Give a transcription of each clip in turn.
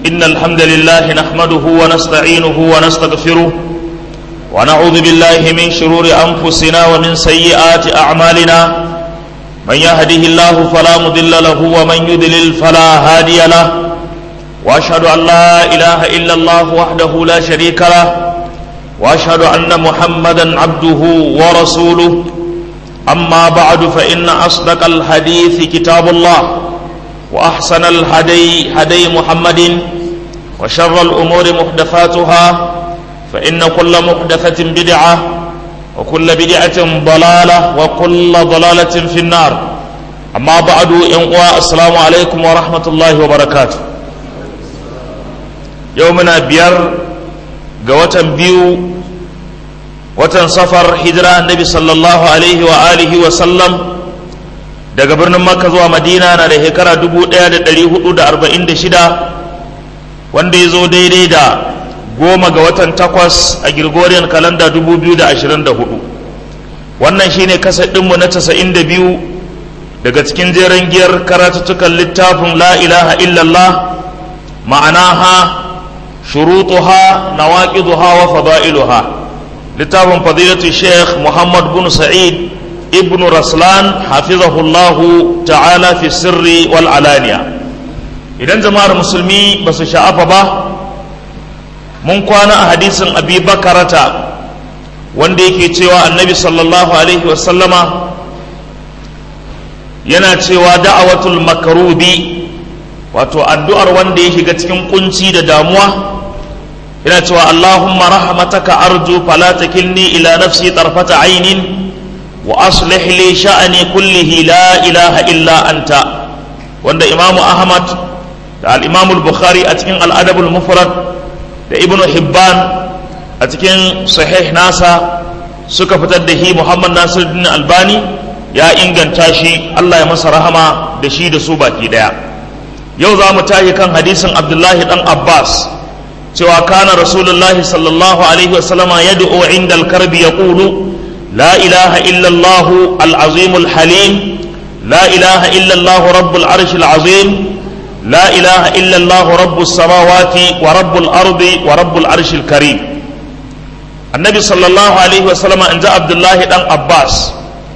إن الحمد لله نحمده ونستعينه ونستغفره ونعوذ بالله من شرور أنفسنا ومن سيئات أعمالنا من يهده الله فلا مضل له ومن يضلل فلا هادي له وأشهد أن لا إله إلا الله وحده لا شريك له وأشهد أن محمدا عبده ورسوله أما بعد فإن أصدق الحديث كتاب الله وأحسن الهدي هدي محمد وشر الأمور محدثاتها فإن كل محدثة بدعة وكل بدعة ضلالة وكل ضلالة في النار أما بعد إنقوى السلام عليكم ورحمة الله وبركاته يومنا بير قوة بيو watan safar hijira annabi sallallahu alaihi wa alihi wa sallam daga birnin makka zuwa madina na da shekara 1446 wanda ya zo daidai da goma ga watan takwas a gregorian kalanda 2024 wannan shine kasadinmu na 92 daga cikin jeren giyar karatuttukan littafin la ilaha illallah ma'anaha shurutuha nawaqiduha wa fada'iluha littafin fadilatu sheikh muhammad bin sa'id ibn raslan hafizahullahu ta'ala fi sirri wal alaniya idan jama'ar musulmi ba su sha'afa ba mun kwana a hadisin abi bakarata wanda yake cewa annabi sallallahu alaihi wasallama yana cewa da'awatul makarubi wato addu'ar wanda ya shiga cikin kunci da damuwa yana cewa Allahumma rahmataka arju fala takilni ila nafsi tarfata ainin wa aslih li sha'ani kullihi la ilaha illa anta wanda Imam Ahmad da al-Imam al-Bukhari a cikin al-Adab al-Mufrad da Ibn Hibban a cikin sahih nasa suka fitar da shi Muhammad Nasiruddin Albani ya inganta shi Allah ya masa rahama da shi da su baki daya yau za mu tashi kan hadisin Abdullahi dan Abbas cewa kana rasulullahi sallallahu alaihi wasallama yad'u inda al-karbi yaqulu la ilaha illa Allah al-azim al-halim la ilaha illa Allah rabbul arsh al-azim la ilaha illa Allah rabbus samawati wa rabbul ardi wa rabbul arsh al-karim annabi sallallahu alaihi wasallama inda abdullahi dan abbas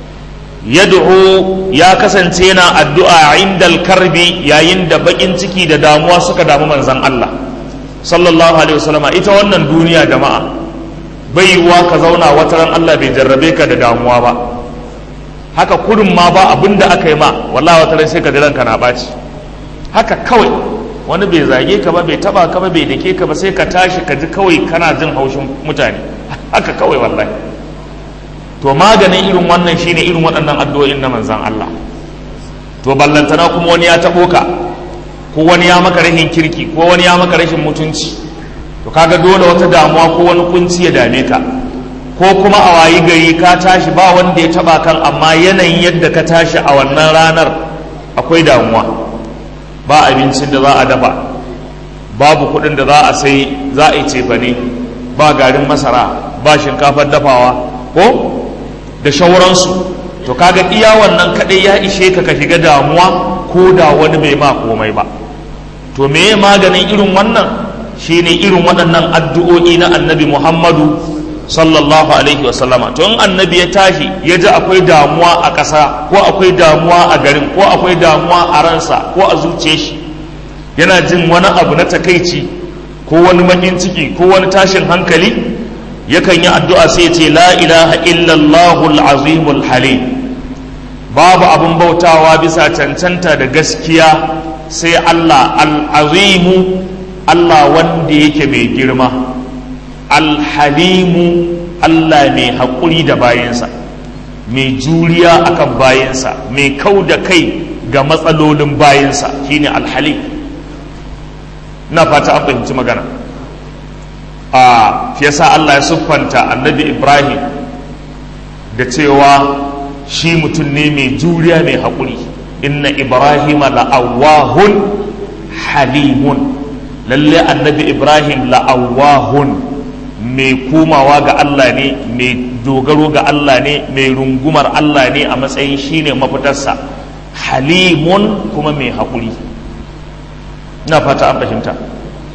yad'u ya kasance yana addu'a inda al-karbi yayin da bakin ciki da damuwa suka damu manzon Allah sallallahu alaihi wasallama ita wannan duniya jama'a bai yiwuwa ka zauna wata ran Allah bai jarrabe ka da damuwa ba haka kudin ma ba abin da aka yi ma wallahi wata ran sai ka ji ranka na ɓaci haka kawai wani bai zage ka ba bai taba ka ba bai dake ka ba sai ka tashi ka ji kawai kana jin haushin mutane haka kawai wallahi to maganin irin wannan shine irin waɗannan addu'o'in na manzon Allah to ballantana kuma wani ya taɓo ka ko wani ya maka rashin kirki ko wani ya maka rashin mutunci to kaga dole wata damuwa ko wani kunci ya dame ka ko kuma a wayi gari ka tashi ba wanda ya taba kan amma yanayin yadda ka tashi a wannan ranar akwai damuwa ba abincin da za a dafa babu kuɗin da za a sai za a yi cefane ba garin masara ba shinkafar dafawa ko da shauransu to kaga iya wannan kaɗai ya ishe ka ka shiga damuwa ko da wani bai ma komai ba to meye maganin irin wannan shine irin waɗannan addu'o'i na annabi muhammadu sallallahu alaihi wasallama to in annabi ya tashi ya ji akwai damuwa a ƙasa ko akwai damuwa a garin ko akwai damuwa a ransa ko a zuciya shi yana jin wani abu na takaici ko wani makin ciki ko wani tashin hankali yakan yi addu'a sai ya ce la ilaha illallahul azimul halim babu abin bautawa bisa cancanta da gaskiya sai Allah al'azimu Allah wanda yake mai girma alhalimu Allah mai haƙuri da bayansa mai juriya akan bayansa mai kau da kai ga matsalolin bayansa shine alhalim na fata an fahimci magana a yasa Allah ya siffanta annabi Ibrahim da cewa shi mutum ne mai juriya mai haƙuri inna Ibrahim la'awahun halimun lalle annabi Ibrahim la'awahun mai komawa ga Allah ne mai dogaro ga Allah ne mai rungumar Allah ne a matsayin shine mafitarsa halimun kuma mai haƙuri na fata an fahimta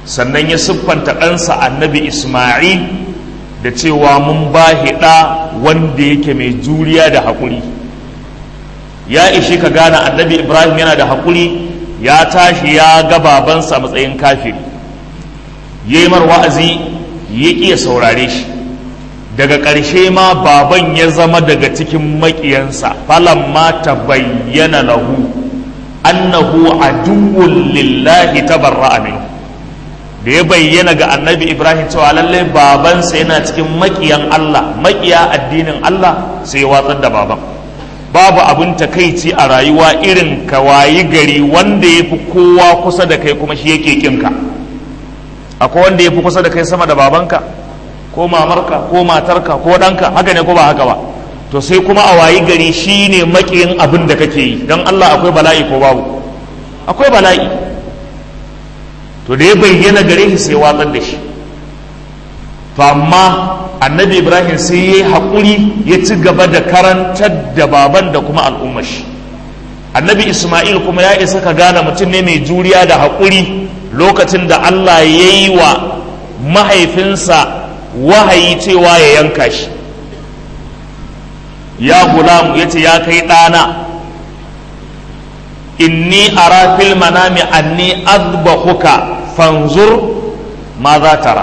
sannan ya siffanta ɗansa annabi isma'il da cewa mun ba ɗa wanda yake mai juriya da haƙuri ya ishi ka gane annabi ibrahim yana da haƙuri ya tashi ya ga babansa a matsayin kafiri ya yi mar wa'azi ya ƙiya saurare shi daga ƙarshe ma baban ya zama daga cikin maƙiyansa falan ma ta bayyana lahu annahu aduwwun lillahi tabarra'a minhu da ya bayyana ga annabi ibrahim cewa lallai babansa yana cikin maƙiyan allah maƙiya addinin allah sai ya watsar da baban babu abin takaici a rayuwa irin ka wayi gari wanda ya fi kowa kusa da kai kuma shi yake kinka akwai wanda ya fi kusa da kai sama da babanka ko mamarka ko matarka ko ɗanka haka ne ko ba haka ba to sai kuma a wayi gari shi ne maƙiyin abin da kake yi don allah akwai bala'i ko babu akwai bala'i to da ya bayyana gare shi sai watsar da shi to amma annabi ibrahim sai ya yi haƙuri ya ci gaba da karantar da baban da kuma al'ummar shi annabi isma'il kuma ya isa ka gane mutum ne mai juriya da haƙuri lokacin da allah ya yi wa mahaifinsa wahayi cewa ya yanka shi ya gulamu ya ce ya kai ɗana inni ara fil manami anni azbahuka fanzur ma za tara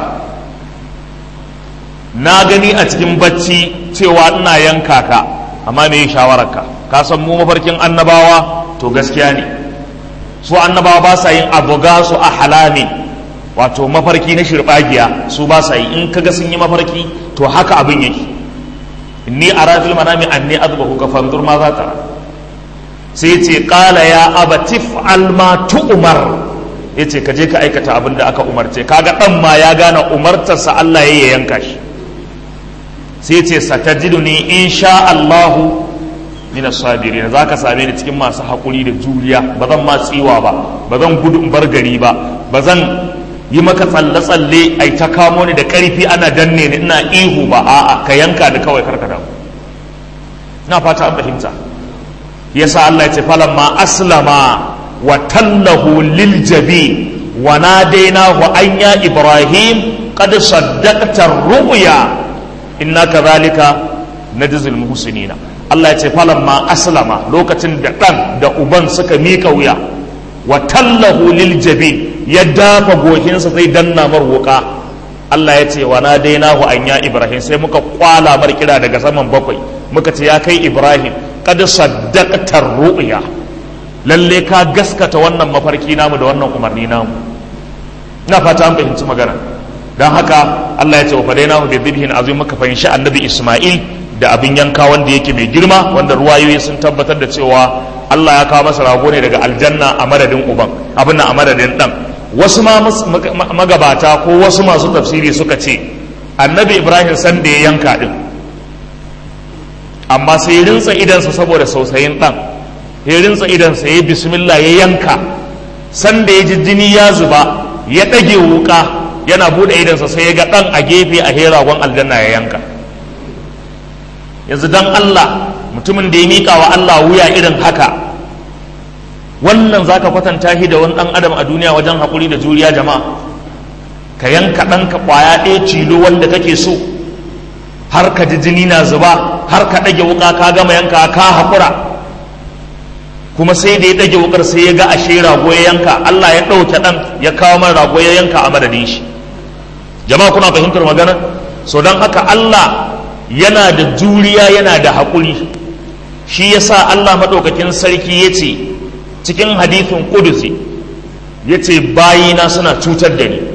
na gani a cikin bacci cewa ina yanka ka amma me yi shawararka ka san mu mafarkin annabawa to gaskiya ne su annabawa ba sa yin abuga su a halami wato mafarki na shirbagiya su ba sa yi in kaga sun yi mafarki to haka abin yake inni ara fil manami anni azbahuka fanzur ma za tara sai ce qala ya abatif alma tu'mar yace ka je ka aikata abin da aka umarce kaga dan ma ya gane umartarsa Allah ya yanka shi sai ce satajiduni insha Allahu min as-sabirin zaka same ni cikin masu hakuri da juriya ba zan ma tsiwa ba ba zan gudu in bar gari ba ba zan yi maka tsalle tsalle ai ta kamo ni da karfi ana danne ni ina ihu ba a'a ka yanka da kawai karka damu na fata an fahimta yasa Allah ya ce falamma aslama wa tallahu lil jabi wa nadainahu an ya ibrahim qad saddaqta ar-ru'ya inna kadhalika najzil muhsinina Allah ya ce falamma aslama lokacin da dan da uban suka mika wuya wa tallahu lil jabi ya dafa gohinsa sai danna mar wuka Allah ya ce wa nadainahu an ya ibrahim sai muka kwala mar kira daga saman bakwai muka ce ya kai ibrahim qad saddaqta ar-ru'ya lalle ka gaskata wannan mafarki namu da wannan umarni namu ina fata an fahimci magana don haka Allah ya ce wa fadainahu bi dhibhin azim muka fahimci annabi Isma'il da abin yanka wanda yake mai girma wanda ruwayoyi sun tabbatar da cewa Allah ya kawo masa rago ne daga aljanna a madadin uban abin a madadin dan wasu ma magabata ko wasu masu tafsiri suka ce annabi Ibrahim san da ya yanka din amma sai rinsa idansa saboda sausayin dan ya rinsa idansa ya bismillah ya yanka sanda ya ji jini ya zuba ya ɗage wuka yana buɗe idansa sai ya ga ɗan a gefe a heragon aljanna ya yanka yanzu dan Allah mutumin da ya miƙa wa Allah wuya irin haka wannan za ka kwatanta shi da wani ɗan adam a duniya wajen haƙuri da juriya jama'a ka yanka ɗanka ƙwaya ɗaya tilo wanda kake so har ka ji jini na zuba har ka ɗage wuka ka gama yanka ka haƙura kuma sai da ya ɗage wukar sai ya ga ashe rago ya yanka Allah ya ɗauke ɗan ya kawo man rago ya yanka a madadin shi jama'a kuna fahimtar magana so don haka Allah yana da juriya yana da haƙuri shi yasa Allah maɗaukakin sarki ya ce cikin hadithin kudusi ya ce bayina suna cutar da ni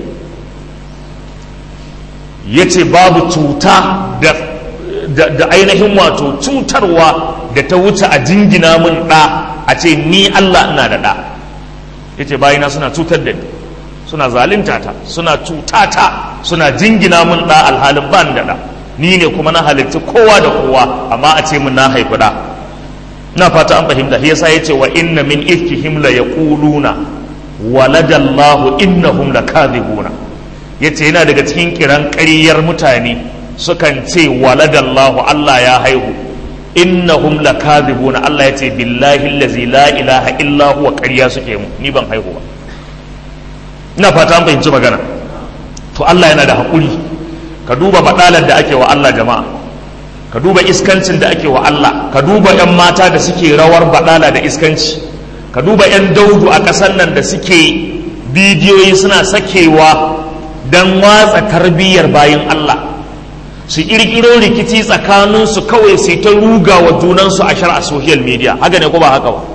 ya ce babu cuta da da ainihin wato cutarwa da ta wuce a jingina min ɗa a ce ni Allah ina da ɗa ya ce bayina suna cutar da ni suna zalunta ta suna cutata suna jingina min ɗa alhalin ban da ɗa ni ne kuma na halitta kowa da kowa amma a ce min na haifi ɗa na fata an fahimta shi yasa yace wa inna min ifkihim la yaquluna waladallahu innahum lakadhibuna yace yana daga cikin kiran ƙaryar mutane sukan ce waladallahu Allah ya haihu innahum lakadhibuna Allah yace billahi allazi la ilaha illa huwa ƙarya suke mu ni ban haihu ba ina fata an fahimci magana to Allah yana da haƙuri ka duba baɗalar da ake wa Allah jama'a ka duba iskancin da ake wa Allah ka duba 'yan mata da suke rawar baɗala da iskanci ka duba 'yan daudu a ƙasar nan da suke bidiyoyi suna sakewa don watsa tarbiyyar bayan Allah su ƙirƙiro rikici tsakaninsu kawai sai ta ruga wa junansu a shar a social media haka ne ko ba haka ba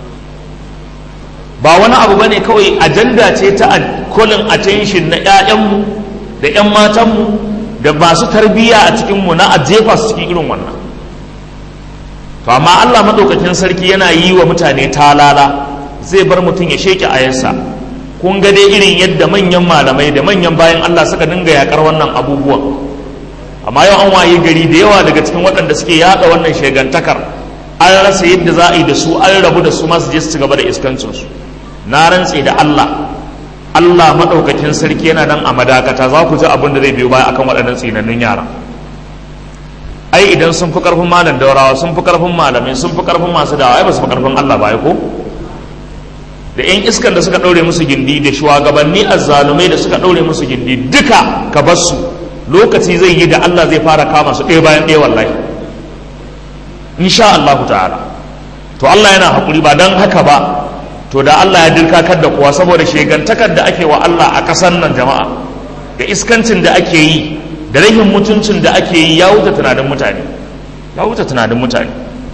ba wani abu bane kawai ajanda ce ta kolin attention na 'ya'yanmu da 'yan matanmu da masu tarbiyya a cikinmu na a jefa su cikin irin wannan to amma Allah maɗaukakin sarki yana yi wa mutane talala zai bar mutum ya sheke ayarsa kun ga dai irin yadda manyan malamai da manyan bayan Allah suka dinga yakar wannan abubuwan amma yau an waye gari da yawa daga cikin waɗanda suke yaɗa wannan shegantakar an rasa yadda za a yi da su an rabu da su masu je su ci gaba da iskancinsu na rantse da Allah Allah maɗaukakin sarki yana nan a madakata za ku ji abin da zai biyo baya akan waɗannan tsinannun yara ai idan sun fi ƙarfin malam daurawa sun fi ƙarfin malamai sun fi ƙarfin masu dawa ai ba su fi ƙarfin Allah ba ko da yan iskan da suka ɗaure musu gindi da shugabanni azzalumai da suka ɗaure musu gindi duka ka bar su lokaci zai yi da Allah zai fara kama su ɗaya bayan ɗaya wallahi insha Allah ta'ala to Allah yana haƙuri ba don haka ba to da Allah ya dirkakar da kowa saboda shegantakar da ake wa Allah a ƙasar nan jama'a da iskancin da ake yi da rahin mutuncin da ake yi ya wuce tunanin mutane ya wuce tunanin mutane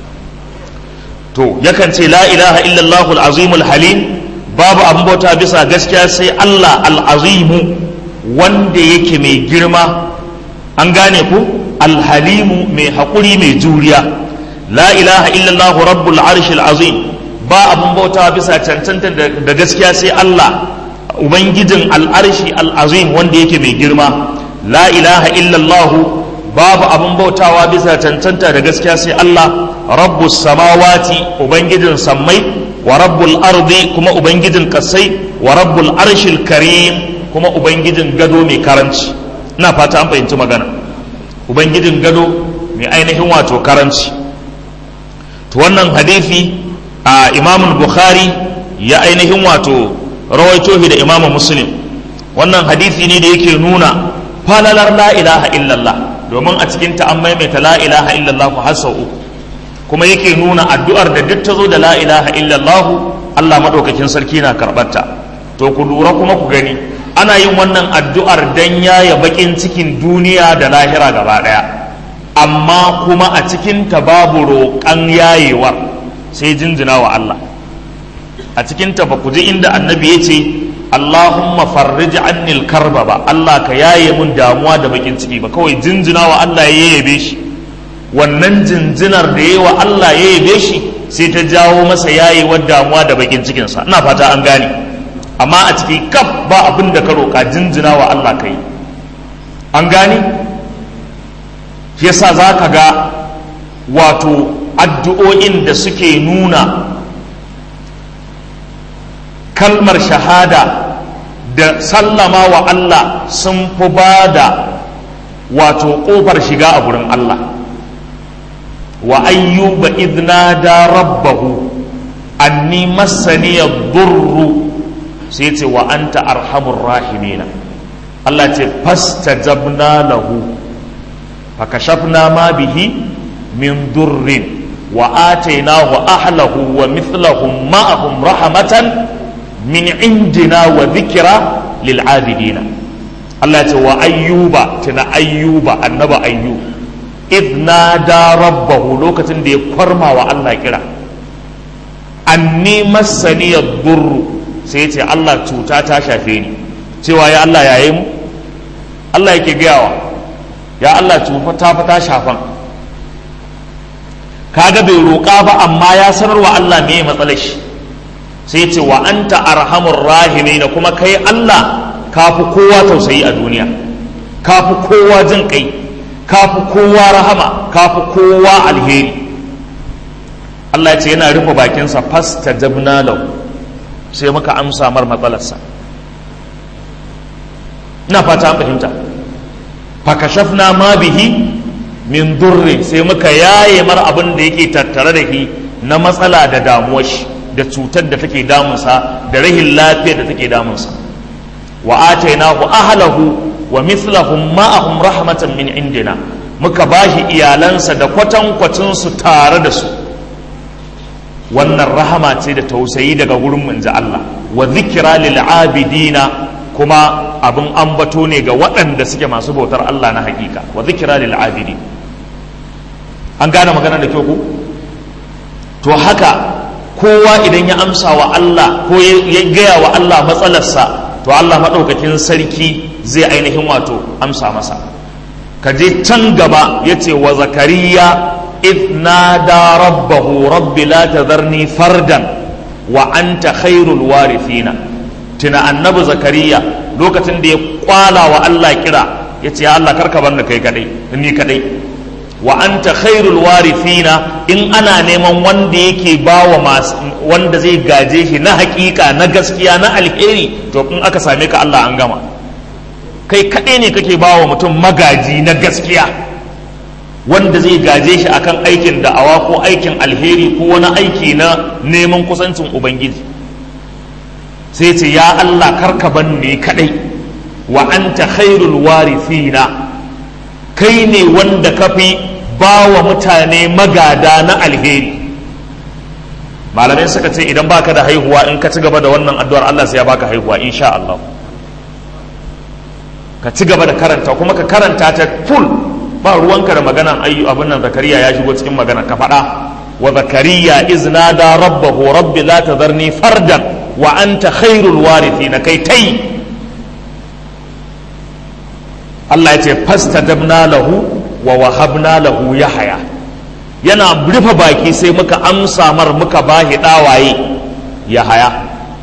to yakan ce la ilaha illallah al-azim halim babu abin bauta bisa gaskiya sai Allah al-azimu wanda yake mai girma an gane ku al-halimu mai haƙuri mai juriya la ilaha illallah rabbul arshil azim ba abin bauta bisa cancanta da gaskiya sai Allah ubangijin al'arshi al'azim wanda yake mai girma la ilaha illallah babu abin bautawa bisa cancanta da gaskiya sai Allah rabbus samawati ubangijin sammai wa rabbul ardi kuma ubangijin kasai wa rabbul arshil karim kuma ubangijin gado mai karanci ina fata an fahimci magana ubangijin gado mai ainihin wato karanci to wannan hadisi a imamun bukhari ya ainihin wato rawaito shi da imamun muslim wannan hadisi ne da yake nuna falalar la ilaha illallah domin a cikin ta an maimaita la ilaha illallah har sau uku kuma yake nuna addu'ar da duk ta zo da la ilaha illallah Allah madaukakin sarki na karɓarta to ku lura kuma ku gani ana yin wannan addu'ar dan yaya bakin cikin duniya da lahira gaba ɗaya amma kuma a cikin ta babu roƙan yayewar sai jinjina wa Allah a cikinta ba ku ji inda annabi ya ce Allahumma farrij annil karba ba Allah ka yaye mun damuwa da bakin ciki ba kawai jinjina wa Allah ya yabe shi wannan jinjinar da yayi wa Allah ya yabe shi sai ta jawo masa yayewar damuwa da bakin cikinsa ina fata an gane amma a ciki kaf ba abin da ka roƙa jinjina wa Allah kai an gane shi yasa za ka ga wato addu'o'in da suke nuna kalmar shahada da sallama wa Allah sun fi ba da wato ƙofar shiga a gurin Allah wa ayyuba idna da rabbahu anni massani durru sai ce wa anta arhamur rahimina Allah ce fastajabna lahu fakashafna ma bihi من ضر وآتيناه أهله ومثلهم معهم رحمة من عندنا وذكرى للعابدين الله تعالى وأيوب تنا أيوب النبى أيوب إذ نادى ربه لوكة دي قرما والله كرا أني مسني الضر سيتي الله توتا تاشافيني cewa ya Allah ya yi mu Allah yake gayawa ya Allah tufa ta fata shafan kaga bai roƙa ba amma ya sanar wa Allah me matsalar shi sai ce wa anta arhamur rahimin kuma kai Allah kafi kowa tausayi a duniya kafi kowa jin kai kafi kowa rahama kafi kowa alheri Allah ya ce yana rufe bakinsa fasta jabna lahu sai muka amsa mar matsalarsa ina fata an fahimta fakashafna ma bihi min durri sai muka yaye mar abin da yake tattare da shi na matsala da damuwar shi da cutar da take damunsa da rahin lafiya da take damunsa wa atainahu ahlahu wa mithlahum ma'ahum rahmatan min indina muka bashi iyalansa da kwatankwacin su tare da su wannan rahama ce da tausayi daga gurin manzo Allah wa zikra lil abidina kuma abin ambato ne ga waɗanda suke masu bautar Allah na hakika wa zikra lil abidi an gane magana da kyau ku to haka kowa idan ya amsa wa Allah ko ya gaya wa Allah matsalarsa to Allah maɗaukakin sarki zai ainihin wato amsa masa ka je can gaba ya ce wa zakariya إذ نادى ربه رب لا تذرني فردا وأنت خير الوارثين تنا النبي زكريا لوكتن دي قالا والله كرا يتي يا الله كركا بنا كي كدي إني كدي وأنت خير الوارثين إن أنا نيمان وند يكي باو ما وند زي gaje na hakika na gaskiya na alheri to in aka same ka Allah an gama kai kaɗai ne kake bawa mutum magaji na gaskiya wanda zai gaje shi akan aikin da'awa ko aikin alheri ko wani aiki na neman kusancin ubangiji sai ce ya Allah karka ban ne kadai wa anta khairul warithina kai ne wanda ka fi ba wa mutane magada na alheri malamai suka ce idan baka da haihuwa in ka ci gaba da wannan addu'ar Allah sai ya baka haihuwa insha Allah ka ci gaba da karanta kuma ka karanta ta full ba ruwanka da maganan ayyu abin nan zakariya ya shigo cikin magana ka faɗa wa zakariya iznada rabbahu rabbi la tadharni fardan wa anta khairul warithin kai tai Allah ya ce fastajabna lahu wa wahabna lahu yahya yana rufe baki sai muka amsa mar muka bahi dawaye yahaya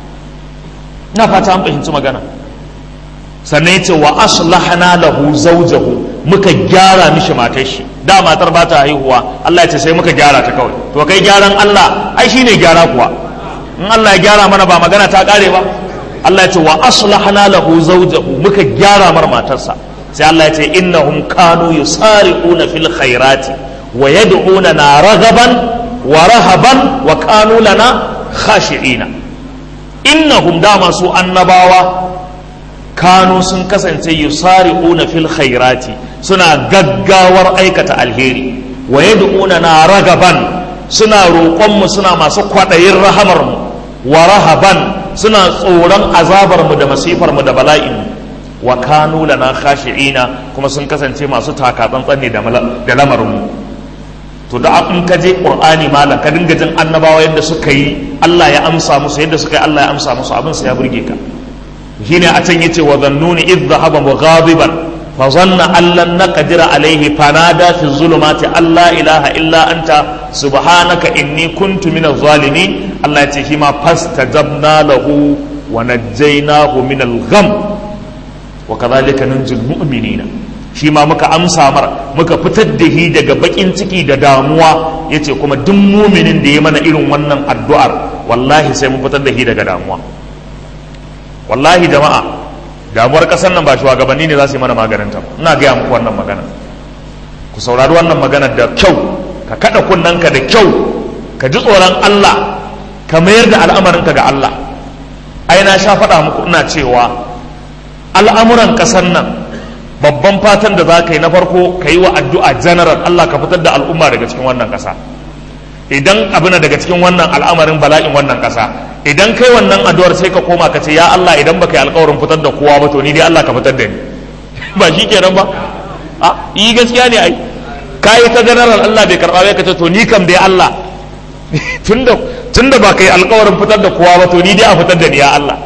ina fata an fahimci magana sannan ya ce wa aslahna lahu zawjahu muka gyara mishi matar shi da matar ba ta haihuwa Allah ya ce sai muka gyara ta kawai to kai gyaran Allah ai shine gyara kuwa in Allah ya gyara mana ba magana ta kare ba Allah ya ce wa aslahna lahu zawjahu muka gyara mar matarsa sai Allah ya ce innahum kanu yusari'una fil khairati wa yad'una na raghaban wa rahaban wa kanu lana khashi'ina innahum dama su annabawa kanu sun kasance yusari'una fil khairati suna gaggawar aikata alheri wa yad'una na ragaban suna roƙon mu suna masu kwaɗayin rahamar mu wa rahaban suna tsoron azabar mu da masifar mu da bala'in mu wa kanu lana khashi'ina kuma sun kasance masu takatsantsan ne da lamarin mu to da in ka je qur'ani malam ka dinga jin annabawa yadda suka yi Allah ya amsa musu yadda suka yi Allah ya amsa musu abin sa ya burge ka shine a can yace wa zannuni idh dhahaba mughadiban fa zanna an lan naqdira alayhi fanada fi zulumati alla ilaha illa anta subhanaka inni kuntu minaz zalimin Allah yace shi ma fastajabna lahu wa najjaynahu min al-gham wa kadhalika nunjil mu'minina shi ma muka amsa mar muka fitar da shi daga bakin ciki da damuwa yace kuma duk muminin da ya mana irin wannan addu'ar wallahi sai mun fitar da shi daga damuwa wallahi jama'a damuwar kasar nan ba shugabanni ne za su yi mana maganin ta ina gaya muku wannan magana ku saurari wannan magana da kyau ka kada kunnanka da kyau ka ji tsoron Allah ka mayar da al'amarinka ga Allah ai na sha faɗa muku ina cewa al'amuran kasar nan babban fatan da za ka yi na farko ka yi wa addu'a general Allah ka fitar da al'umma daga cikin wannan ƙasa idan abin daga cikin wannan al'amarin bala'in wannan ƙasa idan kai wannan addu'ar sai ka koma ka ce ya Allah idan baka yi alƙawarin fitar da kowa ba to ni dai Allah ka fitar da ni ba shi kenan ba a yi gaskiya ne ai kai ta general Allah bai karba bai ka ce to ni kam dai Allah tunda tunda baka yi alƙawarin fitar da kowa ba to ni dai a fitar da ni ya Allah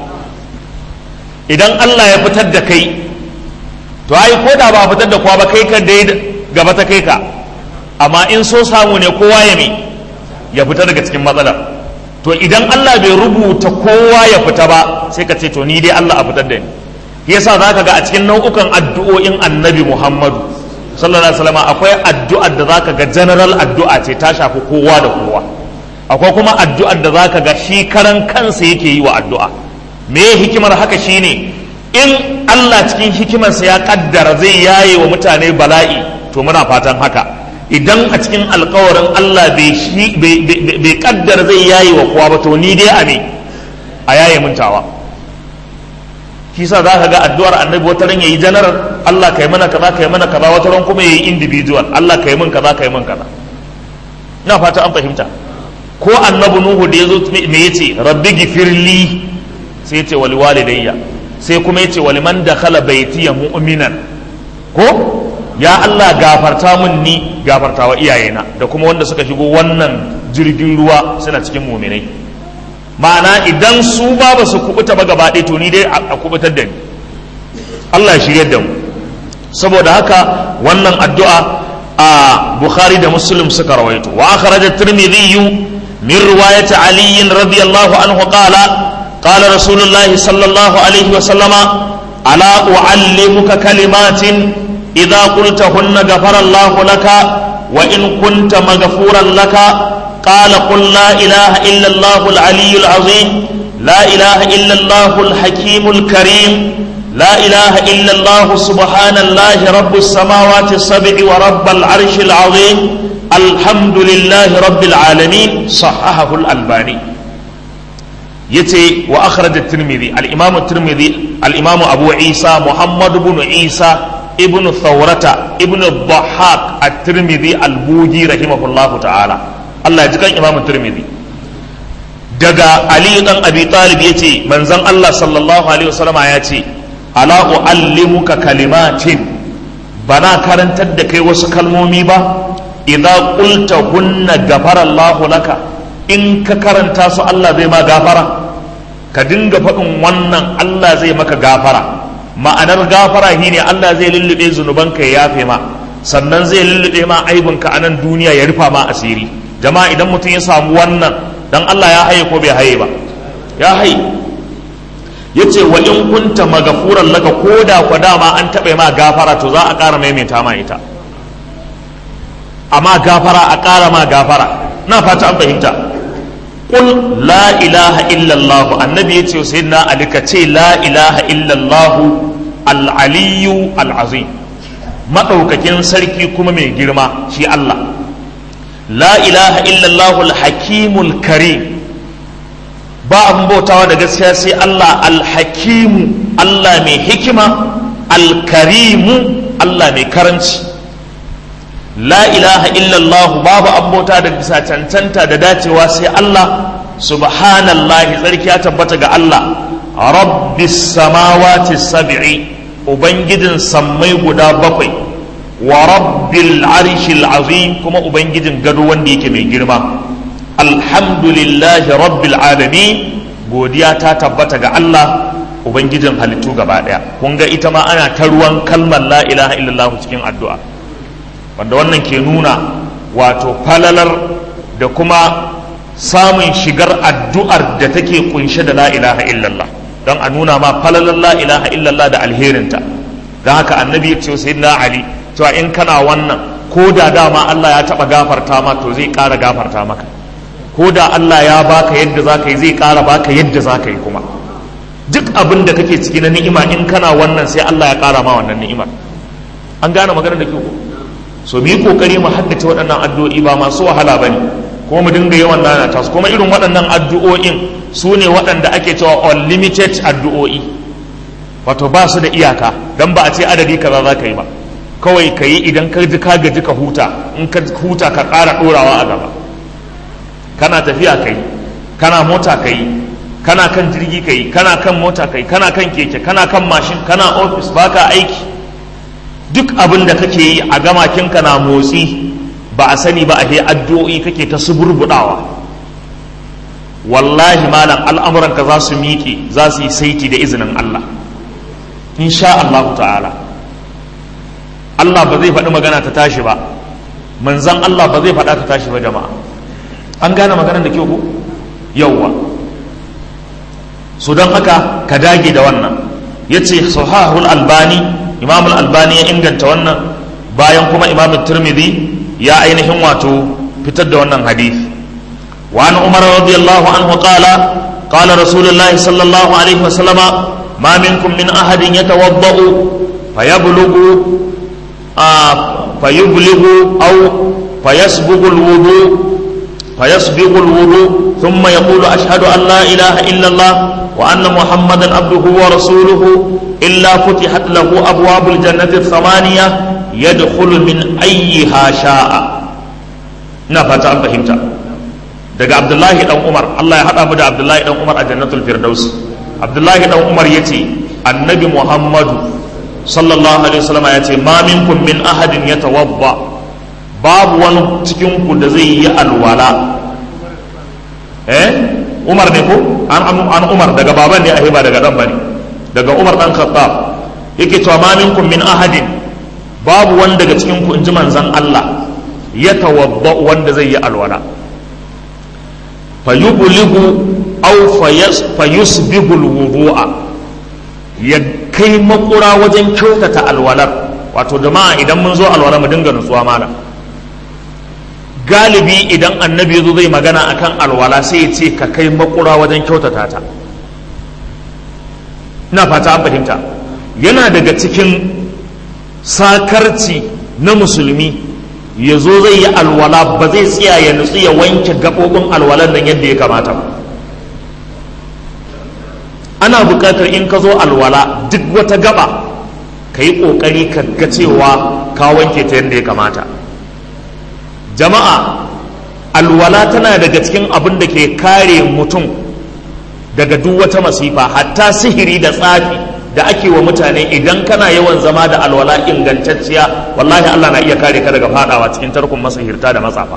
idan Allah ya fitar da kai to ai ko da ba fitar da kowa ba kai ka dai gaba ta kai ka amma in so samu ne kowa ya me ya fita daga cikin matsalar to idan Allah bai rubuta kowa ya fita ba sai ka ce to ni dai Allah a fitar da ni yasa zaka ga a cikin nau'ukan addu'o'in Annabi Muhammadu sallallahu alaihi wasallam akwai addu'ar da zaka ga general addu'a ce ta shafi kowa da kowa akwai kuma addu'ar da zaka ga shi karan kansa yake yi wa addu'a me hikimar haka shine in Allah cikin hikimarsa ya kaddara zai yaye wa mutane bala'i to muna fatan haka idan a cikin alkawarin Allah bai kaddara zai yaye wa kowa ba to ni dai a me a yaye mintawa shi sa za ka ga addu'ar annabi wata ran yayi general Allah kai mana kaza kai mana kaza wata ran kuma yayi individual Allah kai min kaza kai min kaza ina fata an fahimta ko annabi nuhu da yazo me yace rabbi gifirli sai yace wal walidayya sai kuma yace wal man dakhala baytiya mu'minan ko ya Allah gafarta mun ni gafarta wa iyayena da kuma wanda suka shigo wannan jirgin ruwa suna cikin muminai ma'ana idan su ba ba su kubuta ba gaba ɗaya to ni dai a kubutar da ni Allah ya shirya da mu saboda haka wannan addu'a a Bukhari da Muslim suka rawaito wa akhraj at-Tirmidhi min riwayat Ali radiyallahu anhu qala qala Rasulullahi sallallahu alaihi wa sallama ala uallimuka kalimatin idza qultahunna ghafara Allahu laka wa in kunta maghfuran laka قال قل لا إله إلا الله العلي العظيم لا إله إلا الله الحكيم الكريم لا إله إلا الله سبحان الله رب السماوات السبع ورب العرش العظيم الحمد لله رب العالمين صححه الألباني يتي وأخرج الترمذي الإمام الترمذي الإمام أبو عيسى محمد بن عيسى ابن ثورة ابن الضحاك الترمذي البوجي رحمه الله تعالى Allah ya ji kan Imam Tirmidhi daga Ali dan Abi Talib yace manzon Allah sallallahu alaihi wasallam ya ce ala uallimuka kalimatin bana karantar da kai wasu kalmomi ba idza qulta hunna ghafara Allahu laka in ka karanta su Allah zai ma gafara ka dinga faɗin wannan Allah zai maka gafara ma'anar gafara shine Allah zai lullube zunubanka ya yafe ma sannan zai lullube ma aibinka a nan duniya ya rufa ma asiri jama'a idan mutum ya samu wannan dan Allah ya haye ko bai haye ba ya haye yace wa in kunta magafuran laka ko da kwa dama an taɓa ma gafara to za a ƙara maimaita ma ita amma gafara a ƙara ma gafara na fata an fahimta qul la ilaha illallah annabi yace sayyidina ali ka ce la ilaha illallah al-aliyyu al-azim madaukakin sarki kuma mai girma shi Allah la ilaha illallah al-hakimul karim ba abin bautawa da gaskiya sai Allah al-hakimu Allah mai hikima al-karimu Allah mai karanci la ilaha illallah babu abin bauta da bisa cancanta da dacewa sai Allah subhanallahi tsarki ya tabbata ga Allah rabbis samawati sab'i ubangijin sammai guda bakwai wa rabbil arshil azim kuma ubangijin gado wanda yake mai girma alhamdulillahi rabbil alamin godiya ta tabbata ga Allah ubangijin halittu gaba daya kun ga ita ma ana ta ruwan kalmar la ilaha illallah cikin addu'a wanda wannan ke nuna wato falalar da kuma samun shigar addu'ar da take kunshe da la ilaha illallah don a nuna ma falalar la ilaha illallah da alherinta don haka annabi ya ce sayyidina ali cewa in kana wannan ko da dama Allah ya taba gafarta ma to zai ƙara gafarta maka ko da Allah ya baka yadda za ka yi zai ƙara baka yadda za ka yi kuma duk abin da kake ciki na ni'ima in kana wannan sai Allah ya ƙara ma wannan ni'imar an gane magana da ke ko so mu yi kokari mu haddace waɗannan addu'o'i ba masu wahala bane ko mu dinga yawan nana ta kuma irin waɗannan addu'o'in su ne waɗanda ake cewa unlimited addu'o'i wato ba su da iyaka dan ba a ce adadi kaza za ka yi ba kawai ka yi idan ka ji ka gaji ka huta in ka huta ka ƙara ɗorawa a gaba kana tafiya ka yi kana mota ka yi kana kan jirgi ka yi kana kan mota ka yi kana kan keke kana kan mashin kana ofis baka aiki duk abin da kake yi a gamakinka na motsi ba a sani ba a he addu'o'i kake ta suburbudawa wallahi malam al'amuranka za su miƙe za su yi saiti da izinin Allah insha Allah ta'ala Allah ba zai faɗi magana ta tashi ba manzan Allah ba zai faɗa ta tashi ba jama'a an gane maganar da kyau ko yawwa su don haka ka dage da wannan ya ce sahahul albani imam albani ya inganta wannan bayan kuma imam turmidi ya ainihin wato fitar da wannan hadith wa an umar radiyallahu anhu qala qala rasulullahi sallallahu alaihi wasallama ma minkum min ahadin yatawaddau fayablughu فيبلغ أو فيسبغ الوضوء فيسبغ الوضوء ثم يقول أشهد أن لا إله إلا الله وأن محمدا عبده ورسوله إلا فتحت له أبواب الجنة الثمانية يدخل من أيها شاء نفت أن فهمت daga Abdullahi dan Umar Allah ya hada mu da Abdullahi dan Umar a Jannatul Firdaus Abdullahi dan Umar yace Annabi Muhammadu sallallahu alaihi wasallam yace ma minkum min ahadin yatawadda babu wani cikin ku da zai yi alwala eh umar ne ko an an umar daga baban ne a ba daga dan bane daga umar dan khattab yake cewa ma minkum min ahadin babu wani daga cikin ku inji manzon Allah ya tawadda wanda zai yi alwala fayublighu aw fayusbihu alwudu'a ya kai makura wajen kyautata alwalar wato jama'a idan mun zo alwala mu dinga nutsuwa malam galibi idan annabi ya zo zai magana akan alwala sai ya ce ka kai makura wajen kyautata ta ina fata an fahimta yana daga cikin sakarci na musulmi ya zo zai yi alwala ba zai tsaya ya nutsu ya wanke gaɓoɓin alwalan nan yadda ya kamata ba ana buƙatar in ka zo alwala duk wata gaba ka yi ƙoƙari ka ga cewa ka wanke ta yadda ya kamata jama'a alwala tana daga cikin abin da ke kare mutum daga duk wata masifa hatta sihiri da tsafi da ake wa mutane idan kana yawan zama da alwala ingantacciya wallahi Allah na iya kare ka daga fadawa cikin tarkon masahirta da matsafa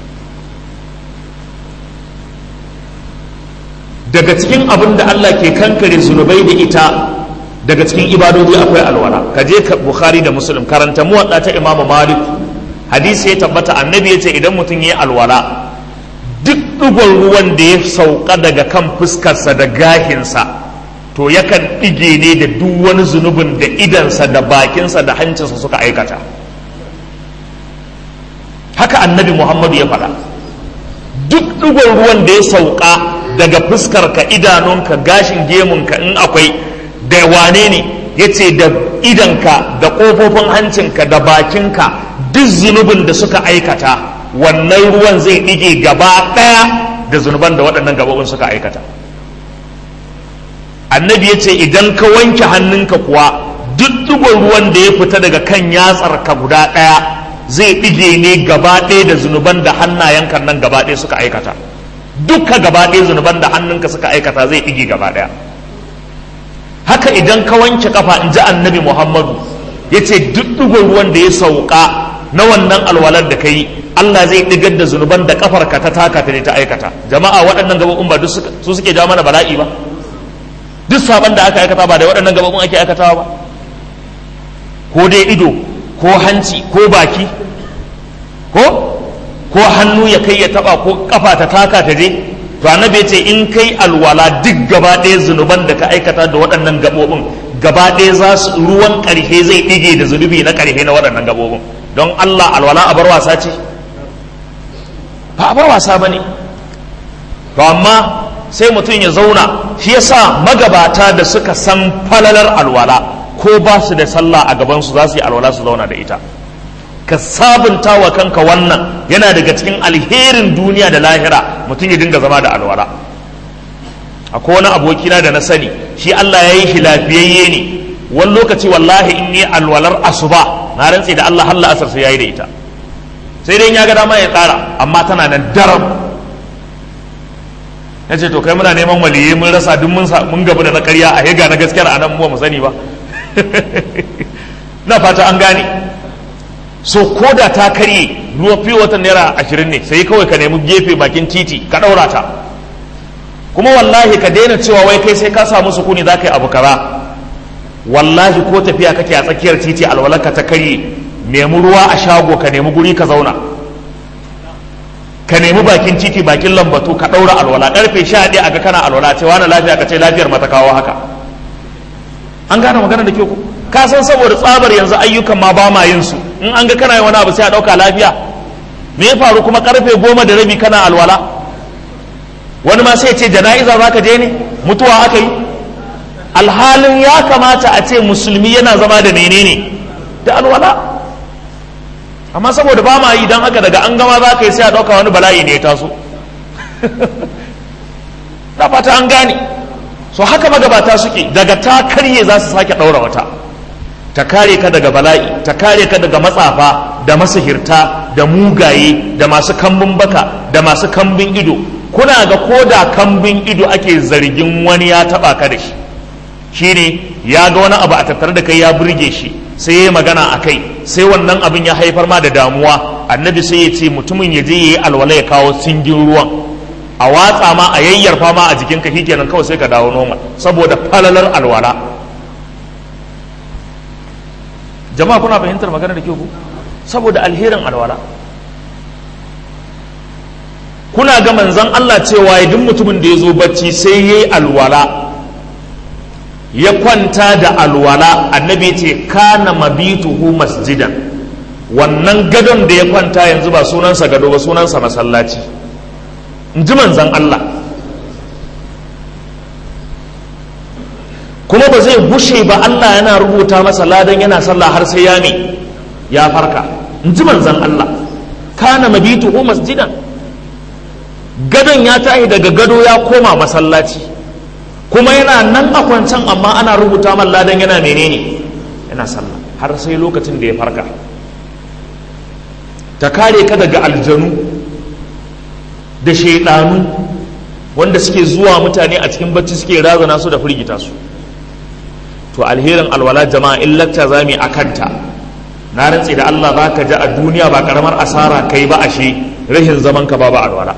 daga cikin abin da Allah ke kankare zunubai da ita daga cikin ibadodi akwai alwala ka je ka bukhari da muslim karanta muwadda ta imamu malik hadisi ya tabbata annabi ya ce idan mutum ya yi alwala duk ɗigon ruwan da ya sauka daga kan fuskarsa da gahinsa to yakan ɗige ne da duk wani zunubin da idansa da bakinsa da hancinsa suka aikata haka annabi muhammadu ya faɗa duk ɗigon ruwan da ya sauka daga fuskarka idanunka gashin gemunka in akwai da wane ne ya ce da idanka da ƙofofin hancinka da bakinka duk zunubin da suka aikata wannan ruwan zai ɗige gaba ɗaya da zunuban da waɗannan gabobin suka aikata annabi ya ce idan ka wanke hannunka kuwa duk ɗigon ruwan da ya fita daga kan yatsarka guda ɗaya zai ɗige ne gaba ɗaya da zunuban da hannayenka nan gaba ɗaya suka aikata duka gaba ɗaya zunuban da hannunka suka aikata zai ɗige gaba ɗaya haka idan ka wanke kafa in ji annabi muhammadu ya ce duk ɗigon ruwan da ya sauka na wannan alwalar da ka yi Allah zai ɗigar da zunuban da kafarka ta taka ta ne ta aikata jama'a waɗannan gabobin ba su suke jawo mana bala'i ba duk saban da aka aikata ba da waɗannan gabobin ake aikatawa ba ko dai ido ko hanci ko baki ko ko hannu ya kai ya taba ko kafa ta taka ta je to annabi ya ce in kai alwala duk gaba ɗaya zunuban da ka aikata da waɗannan gabobin gaba ɗaya za su ruwan ƙarfe zai ɗige da zunubi na ƙarfe na waɗannan gabobin don Allah alwala a bar wasa ce ba a bar wasa ba ne to amma sai mutum ya zauna shi yasa magabata da suka san falalar alwala ko ba su da sallah a gabansu za su yi alwala su zauna da ita ka sabunta wa kanka wannan yana daga cikin alherin duniya da lahira mutum ya dinga zama da alwala akwai wani abokina da na sani shi Allah ya yi shi lafiyayye ne wani lokaci wallahi in yi alwalar asuba na rantse da Allah halla asar sai ya yi da ita sai dai ya ga dama ya tsara amma tana nan daram ya ce to kai muna neman waliyai mun rasa duk mun gabu da na karya a hega na gaskiyar a nan mu sani ba na fata an gane so ko da ta karye ruwa fiye watan naira ashirin ne sai kawai ka nemi gefe bakin titi ka ɗaura ta kuma wallahi ka daina cewa wai kai sai ka samu sukuni za ka yi abu kaza wallahi ko tafiya kake a tsakiyar titi alwalarka ta karye nemi ruwa a shago ka nemi guri ka zauna ka nemi bakin titi bakin lambatu ka ɗaura alwala ƙarfe sha ɗaya aga kana alwala ce wani lafiya ka ce lafiyar mata kawo haka an gane magana da ke ku ka san saboda tsabar yanzu ayyukan ma ba ma yin su in an ga kana yin wani abu sai a ɗauka lafiya me ya faru kuma ƙarfe goma da rabi kana alwala wani ma sai ce jana'iza za ka je ne mutuwa aka yi alhalin ya kamata a ce musulmi yana zama da menene da alwala amma saboda ba ma yi don haka daga an gama za ka yi sai a ɗauka wani bala'i ne ya taso na fata an gane so haka magabata suke daga ta karye za su sake ɗaura wata ta kare ka daga bala'i ta kare ka daga matsafa da masahirta da mugaye da masu kambun baka da masu kambun ido kuna ga ko da kambun ido ake zargin wani ya taba ka da shi shine ya ga wani abu a tattare da kai ya burge shi sai ya magana a kai sai wannan abin ya haifar ma da damuwa annabi sai ya ce mutumin ya je ya yi alwala ya kawo singin ruwan a watsa ma a yayyarfa ma a jikinka shikenan kawai sai ka dawo normal saboda falalar alwala jama'a kuna fahimtar magana da ke ku saboda alherin alwala kuna ga manzon Allah cewa duk mutumin da ya zo bacci sai ya yi alwala ya kwanta da alwala annabi ce kana mabituhu masjidan wannan gadon da ya kwanta yanzu ba sunansa gado ba sunansa masallaci in ji manzon Allah kuma ba zai bushe ba Allah yana rubuta masa ladan yana sallah har sai ya ne ya farka in ji manzon Allah kana mabituhu masjidan gadon ya tashi daga gado ya koma masallaci kuma yana nan a kwancan amma ana rubuta man ladan yana menene yana sallah har sai lokacin da ya farka ta kare ka daga aljanu da shaidanu wanda suke zuwa mutane a cikin bacci suke razana su da firgita su to alherin alwala jama'a in lacca za mu a kanta na rantse da Allah za ka ji a duniya ba karamar asara kai ba ashe rashin zaman ka babu alwala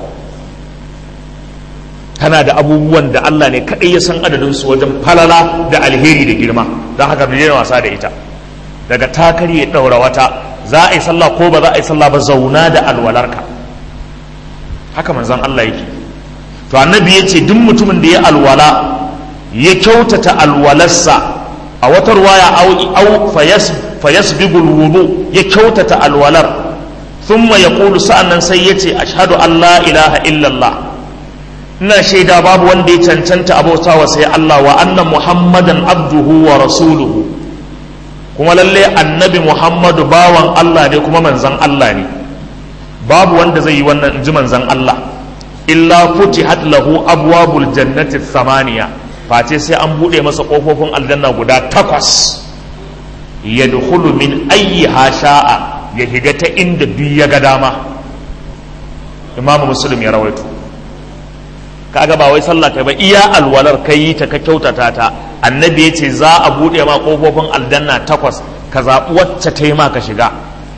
tana da abubuwan da Allah ne kaɗai ya san adadin su wajen falala da alheri da girma don haka mu wasa da ita daga takari ya ɗaura wata za a yi sallah ko ba za a yi sallah ba zauna da alwalarka haka manzon Allah yake to annabi ya ce duk mutumin da ya alwala ya kyautata alwalarsa a wata ruwaya au fayasbigul wudu ya kyautata alwalar thumma yaqulu sa'annan sai yace ashhadu an la ilaha illallah ina shaida babu wanda ya cancanta abota wa sai Allah wa anna muhammadan abduhu wa rasuluhu kuma lalle annabi muhammadu bawan Allah ne kuma manzan Allah ne babu wanda zai yi wannan inji manzan Allah illa futihat lahu abwabul jannati thamaniya face sai an bude masa kofofin aljanna guda takwas yadkhulu min ayyiha sha'a ya higa ta inda duk ya ga dama imamu muslim ya rawaito kaga ba wai sallah kai ba iya alwalar kai yi ta ka kyautata ta annabi ya ce za a buɗe ma ƙofofin aljanna takwas ka zaɓi wacce ta yi ma ka shiga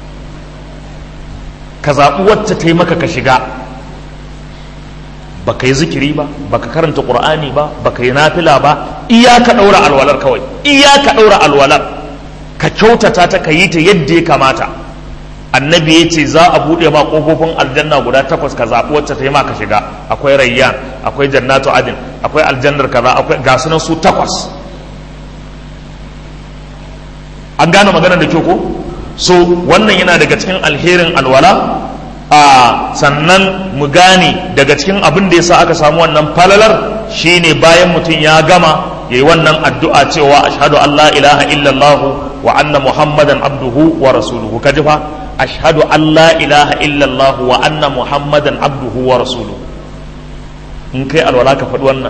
ka zaɓi wacce ta yi maka ka shiga baka yi zikiri ba baka karanta ƙur'ani ba baka yi nafila ba iya ka ɗaura alwalar kawai iya ka ɗaura alwalar ka kyautata ta ka yi ta yadda ya kamata annabi ya ce za a buɗe ma ƙofofin aljanna guda takwas ka zaɓi wacce ta yi ma ka shiga akwai rayyan akwai jannatu adin akwai aljannar kaza akwai ga sunan su takwas an gane maganar da kyau ko so wannan yana daga cikin alherin alwala a sannan mu gane daga cikin abin da yasa aka samu wannan falalar shine bayan mutum ya gama yayi wannan addu'a cewa ashhadu an la ilaha illallah wa anna muhammadan abduhu wa rasuluhu kaji fa ashhadu an la ilaha illallah wa anna muhammadan abduhu wa rasuluhu in kai alwala ka faɗi wannan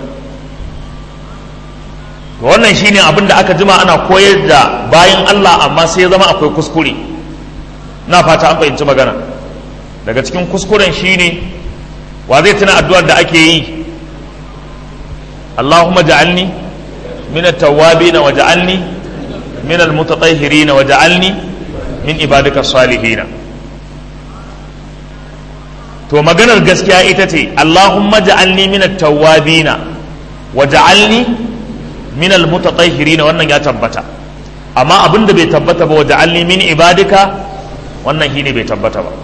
wannan shine abin da aka jima ana koyar da bayan Allah amma sai ya zama akwai kuskure na fata an fahimci magana daga cikin kuskuren shine wa zai tuna addu'ar da ake yi Allahumma ja'alni min at-tawwabin wa ja'alni min al-mutatahhirin wa ja'alni min ibadika salihin to maganar gaskiya ita ce Allahumma ja'alni min at-tawwabin wa ja'alni min al-mutatahhirin wannan ya tabbata amma abin da bai tabbata ba wa ja'alni min ibadika wannan shine bai tabbata ba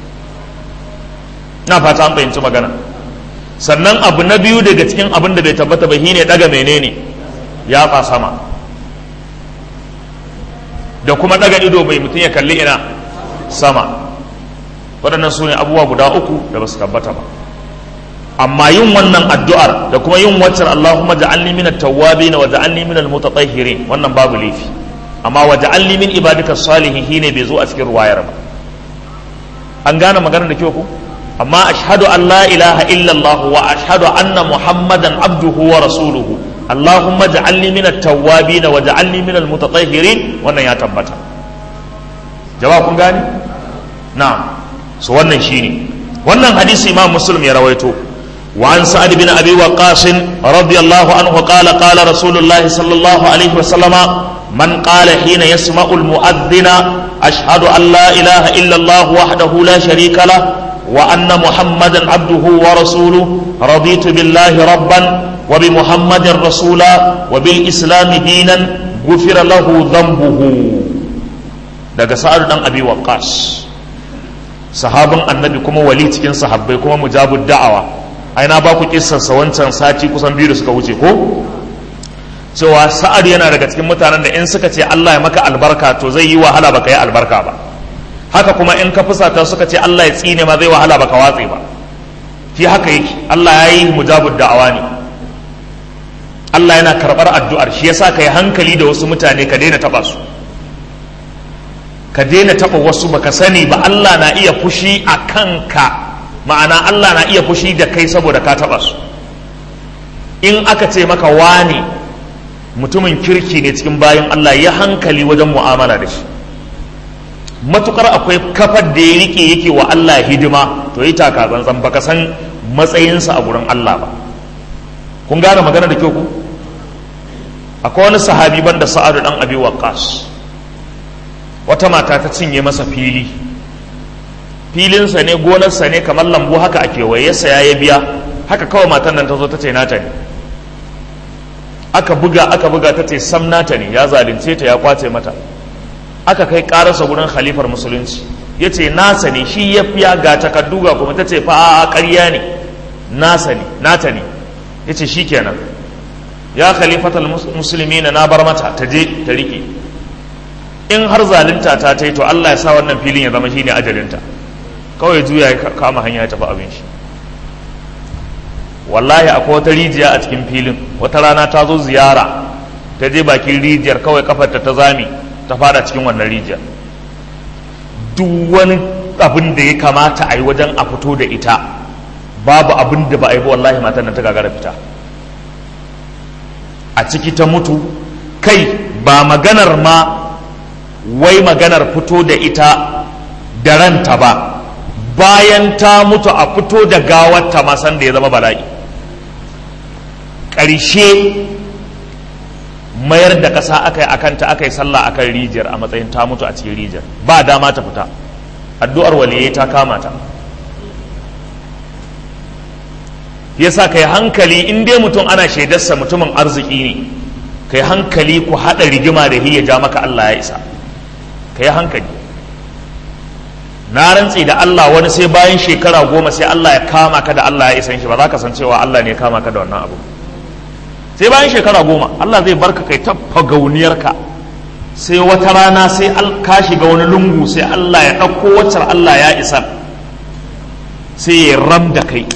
na fata an fahimci magana sannan abu na biyu daga cikin abin da bai tabbata ba shine daga menene ya fa sama da kuma daga ido bai mutum ya kalli ina sama waɗannan su ne abubuwa guda uku da ba su tabbata ba amma yin wannan addu'ar da kuma yin waccan Allahumma ja'alni min at-tawwabin wa ja'alni min al-mutatahhirin wannan babu laifi amma wa ja'alni min ibadika salihin shine bai zo a cikin ruwayar ba an gane maganar da kyau ko amma ashhadu an la ilaha illallah wa ashhadu anna muhammadan abduhu wa rasuluhu allahumma ja'alni min at-tawwabin wa ja'alni min al-mutatahhirin wannan ya tabbata jama'a kun gani na'am so wannan shine wannan hadisi imam muslim ya rawaito وعن سعد بن أبي وقاص رضي الله عنه قال قال رسول الله صلى الله عليه وسلم من قال حين يسمع المؤذن أشهد أن لا إله إلا الله وحده لا شريك له وأن محمدا عبده ورسوله رضيت بالله ربا وبمحمد رسولا وبالإسلام دينا غفر له ذنبه daga sa'ad dan abi waqqas sahabin annabi kuma wali cikin sahabbai kuma mujabud da'awa ai na ba ku kissarsa wancan sati kusan biyu da suka wuce ko cewa sa'ad yana daga cikin mutanen da in suka ce Allah ya maka albarka to zai yi wahala baka yi albarka ba haka kuma in ka fusata suka ce Allah ya tsine ma zai wahala baka watse ba shi haka yake Allah ya yi mujabud da'awa ne Allah yana karɓar addu'ar shi yasa ka yi hankali da wasu mutane ka daina taɓa su ka daina taɓa wasu baka sani ba Allah na iya fushi a kanka ma'ana Allah na iya fushi da kai saboda ka taɓa su in aka ce maka wane mutumin kirki ne cikin bayan Allah ya hankali wajen mu'amala da shi matukar akwai kafar da ya rike yake wa Allah hidima to yi taka tsantsan baka san matsayinsa a gurin Allah ba kun gane magana da kyau ku akwai wani sahabi banda sa'adu dan abi waqqas wata mata ta cinye masa fili filinsa ne gonarsa ne kamar lambu haka a kewaye saya ya biya haka kawai matan nan ta zo ta ce nata ne aka buga aka buga ta ce sam nata ne ya zalunce ta ya kwace mata aka kai karasa gurin khalifar musulunci ya ce nasa ne shi ya fiya ga takardu ga kuma ta ce fa a ƙarya ne nasa ne nata ne ya ce shi kenan ya khalifatal musulmi na bar mata ta je ta rike in har zalunta ta ta yi to Allah ya sa wannan filin ya zama shine ajalinta kawai juya ya kama hanya ya tafi abin shi wallahi akwai wata rijiya a cikin filin wata rana ta zo ziyara ta je bakin rijiyar kawai kafarta ta zami ta fada cikin wannan rijiyar duk wani abin da ya kamata a yi wajen a fito da ita babu abin da ba a yi ba wallahi matan nan ta gagara fita a ciki ta mutu kai ba maganar ma wai maganar fito da ita da ranta ba bayan ta mutu a fito da gawarta ma san da ya zama bala'i ƙarshe mayar da ƙasa aka yi akanta aka yi sallah akan rijiyar a matsayin ta mutu a cikin rijiyar ba dama ta fita addu'ar waliyai ta kama ta yasa kai hankali in dai mutum ana shaidarsa mutumin arziki ne kai hankali ku haɗa rigima da ya ja maka Allah ya isa kai hankali na rantse da Allah wani sai bayan shekara goma sai Allah ya kama ka da Allah ya isan shi ba za ka san cewa Allah ne ya kama ka da wannan abu sai bayan shekara goma Allah zai barka kai ta fagauniyarka sai wata rana sai ka shiga wani lungu sai Allah ya ɗauko waccar Allah ya isa sai ya ram da kai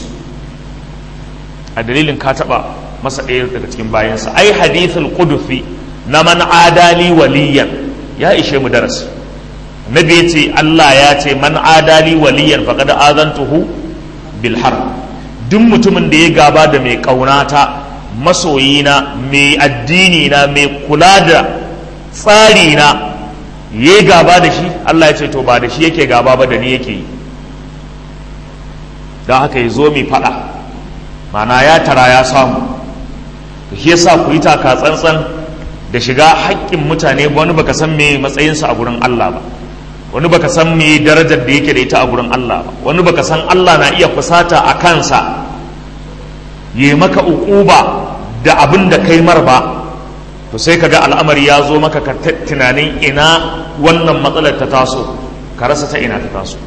a dalilin ka taɓa masa ɗaya daga cikin bayansa ai hadithul qudufi na man adali waliyan ya ishe mu darasi nabi ya ce Allah ya ce man adali waliyan faqad azantuhu bil harb duk mutumin da ya gaba da mai kaunata masoyina mai addini na mai kula da tsari na ya gaba da shi Allah ya ce to ba da shi yake gaba ba da ni yake yi don haka ya zo mai fada mana ya tara ya samu shi yasa ku yi taka tsantsan da shiga haƙƙin mutane wani baka san me matsayinsa a gurin Allah ba wani baka san me darajar da yake da ita a gurin Allah ba wani baka san Allah na iya fusata a kansa yi maka uquba da abin da kai mar ba to sai ka ga al'amari ya zo maka ka tunanin ina wannan matsalar ta taso ka rasa ta ina ta taso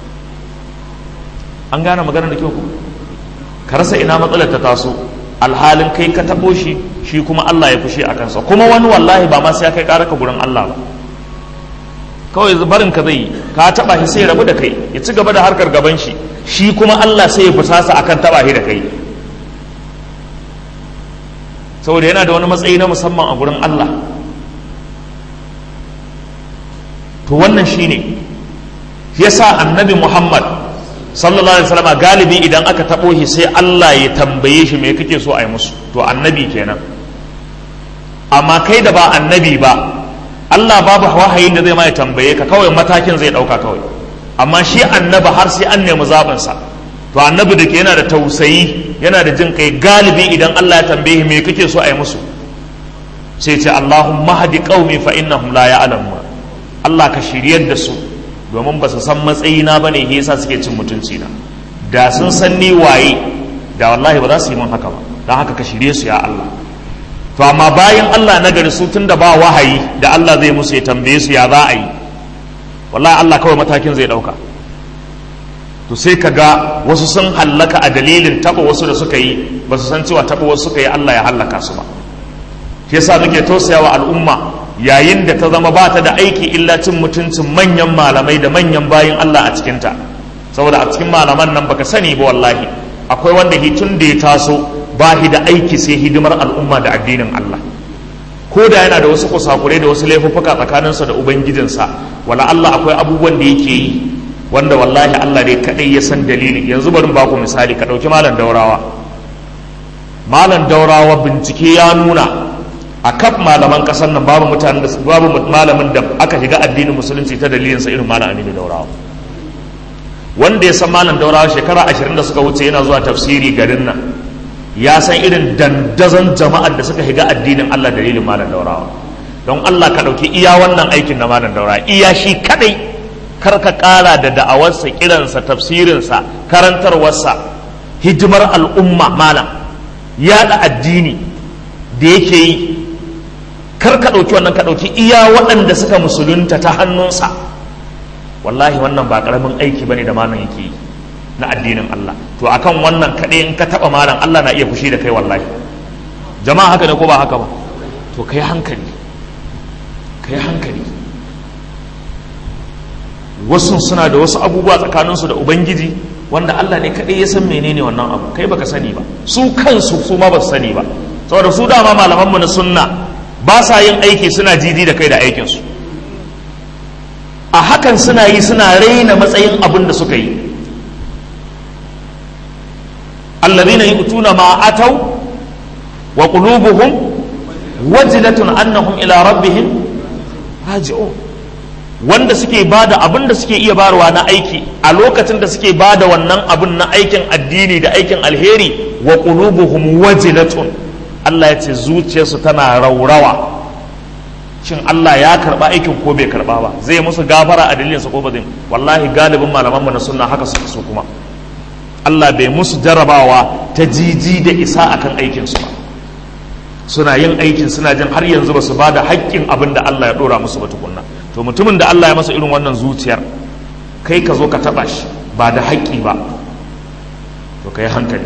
an gane magana da kyau ku ka rasa ina matsalar ta taso alhalin kai ka taɓo shi shi kuma Allah ya fushe a kansa kuma wani wallahi ba ma sai ya kai ƙara ka gurin Allah ba kawai barin ka zai yi ka taɓa shi sai rabu da kai ya ci gaba da harkar gaban shi shi kuma Allah sai ya fusasa akan taɓa shi da kai saboda yana da wani matsayi na musamman a gurin Allah to wannan shine yasa annabi Muhammad sallallahu alaihi wasallam galibi idan aka tabo shi sai Allah ya tambaye shi me kake so a yi musu to annabi kenan amma kai da ba annabi ba Allah babu wahayin da zai ma ya tambaye ka kawai matakin zai dauka kawai amma shi annabi har sai an nemi zaɓin sa to annabi da ke yana da tausayi yana da jin kai galibi idan Allah ya tambaye me kake so a yi musu sai ce Allahumma hadi qaumi fa innahum la ya'lamun Allah ka shiryar da su domin ba su san matsayina ba ne yasa suke cin mutunci na da sun san ni waye da wallahi ba za su yi min haka ba don haka ka shirye su ya Allah to amma bayan Allah na gari su tun da ba wahayi da Allah zai musu ya tambaye su ya za a yi wallahi Allah kawai matakin zai dauka to sai ka ga wasu sun hallaka a dalilin taba wasu da suka yi ba su san cewa taba wasu suka yi Allah ya hallaka su ba shi yasa muke tausayawa al'umma yayin da ta zama ba ta da aiki illa cin mutuncin manyan malamai da manyan bayin Allah a cikinta saboda a cikin malaman nan baka sani ba wallahi akwai wanda hitun da ya taso ba shi da aiki sai hidimar al'umma da addinin Allah ko da yana da wasu kusakurai da wasu laifuffuka tsakaninsa da ubangijinsa wala Allah akwai abubuwan da yake yi wanda wallahi Allah dai kadai ya san dalili yanzu bari ba ku misali ka dauki malam daurawa malam daurawa bincike ya nuna a kaf malaman kasar nan babu mutanen da babu malamin da aka shiga addinin musulunci ta dalilinsa irin malam aminu daurawa wanda ya san malam daurawa shekara ashirin da suka wuce yana zuwa tafsiri garin nan ya san irin dandazon jama'ar da suka shiga addinin allah dalilin malam daurawa don allah ka ɗauki iya wannan aikin na malam daurawa iya shi kadai kar ka ƙara da da'awarsa kiransa tafsirinsa karantarwarsa hidimar al'umma malam yaɗa addini da yake yi kar ka ɗauki wannan ka ɗauki iya waɗanda suka musulunta ta hannunsa wallahi wannan ba ƙaramin aiki bane da malam yake yi na addinin Allah to akan wannan kaɗai in ka taɓa malam Allah na iya fushi da kai wallahi jama'a haka ne ko ba haka ba to kai hankali kai hankali wasu suna da wasu abubuwa tsakaninsu da ubangiji wanda Allah ne kaɗai ya san menene wannan abu kai baka sani ba su kansu su ma ba su sani ba saboda su dama malamanmu na sunna ba sa yin aiki suna jiji da kai da aikinsu a hakan suna yi suna raina matsayin abin da suka yi allazina yu'tuna ma atau wa qulubuhum wajilatun annahum ila rabbihim raji'un wanda suke bada abin da suke iya barwa na aiki a lokacin da suke bada wannan abin na aikin addini da aikin alheri wa qulubuhum wajilatun Allah ya ce zuciyarsu tana raurawa shin Allah ya karba aikin ko bai karba ba zai musu gafara a dalilinsa ko ba zai wallahi galibin malamanmu na sunna haka suka so kuma Allah bai musu jarabawa ta jiji da isa akan aikinsu ba suna yin aikin suna jin har yanzu ba su ba da haƙƙin abin da Allah ya ɗora musu ba tukunna to mutumin da Allah ya masa irin wannan zuciyar kai ka zo ka taɓa shi ba da haƙƙi ba to ka yi hankali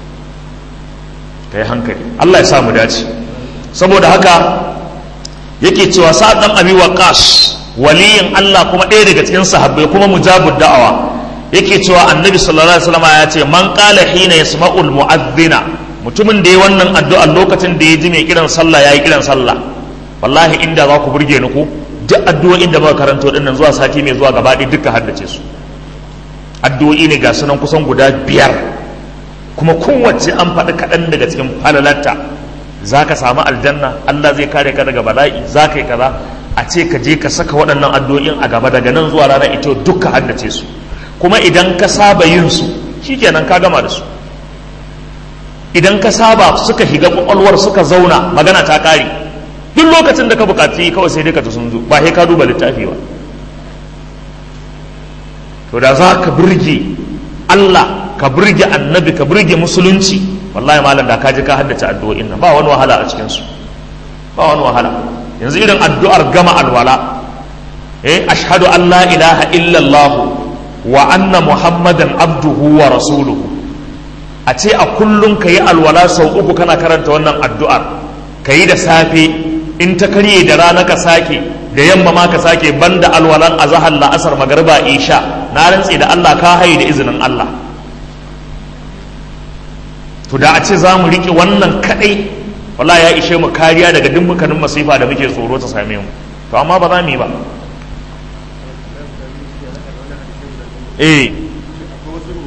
ka yi hankali Allah ya sa mu dace saboda haka yake cewa sa'ad dan abi waqas waliyin Allah kuma ɗaya daga cikin sahabbai kuma mujabud da'awa yake cewa annabi sallallahu alaihi wasallam ya ce man qala hina yasma'ul mu'adhdhina mutumin da ya wannan addu'a lokacin da ya ji mai kiran sallah yayi kiran sallah wallahi inda za ku burge ni ku duk addu'o'in da muka karanto din nan zuwa sati mai zuwa gaba ɗaya duka haddace su addu'o'i ne ga sunan kusan guda biyar kuma kowace an faɗi kaɗan daga cikin falalarta za ka samu aljanna Allah zai kare ka daga bala'i za ka yi kaza a ce ka je ka saka waɗannan addu'o'in a gaba daga nan zuwa rana ita duka haddace su kuma idan ka saba yin su shikenan ka gama da su idan ka saba suka shiga kwakwalwar suka zauna magana ta kare duk lokacin da ka bukaci kawai sai dai ka sun zo ba sai ka duba littafi ba to da za ka burge Allah ka burge annabi ka burge musulunci wallahi malam da ka ji ka haddace addu'o'in nan ba wani wahala a cikin su ba wani wahala yanzu irin addu'ar gama alwala eh ashhadu an la ilaha illa allah wa anna muhammadan abduhu wa rasuluhu a ce a kullum ka yi alwala sau uku kana karanta wannan addu'ar ka yi da safe in ta karye da rana ka sake da yamma ma ka sake banda alwalan azahar la'asar magarba isha na rantse da allah ka haye da izinin allah to da a ce za mu riƙe wannan kaɗai wala ya ishe mu kariya daga dukkanin masifa da muke tsoro ta same mu to amma ba za mu yi ba eh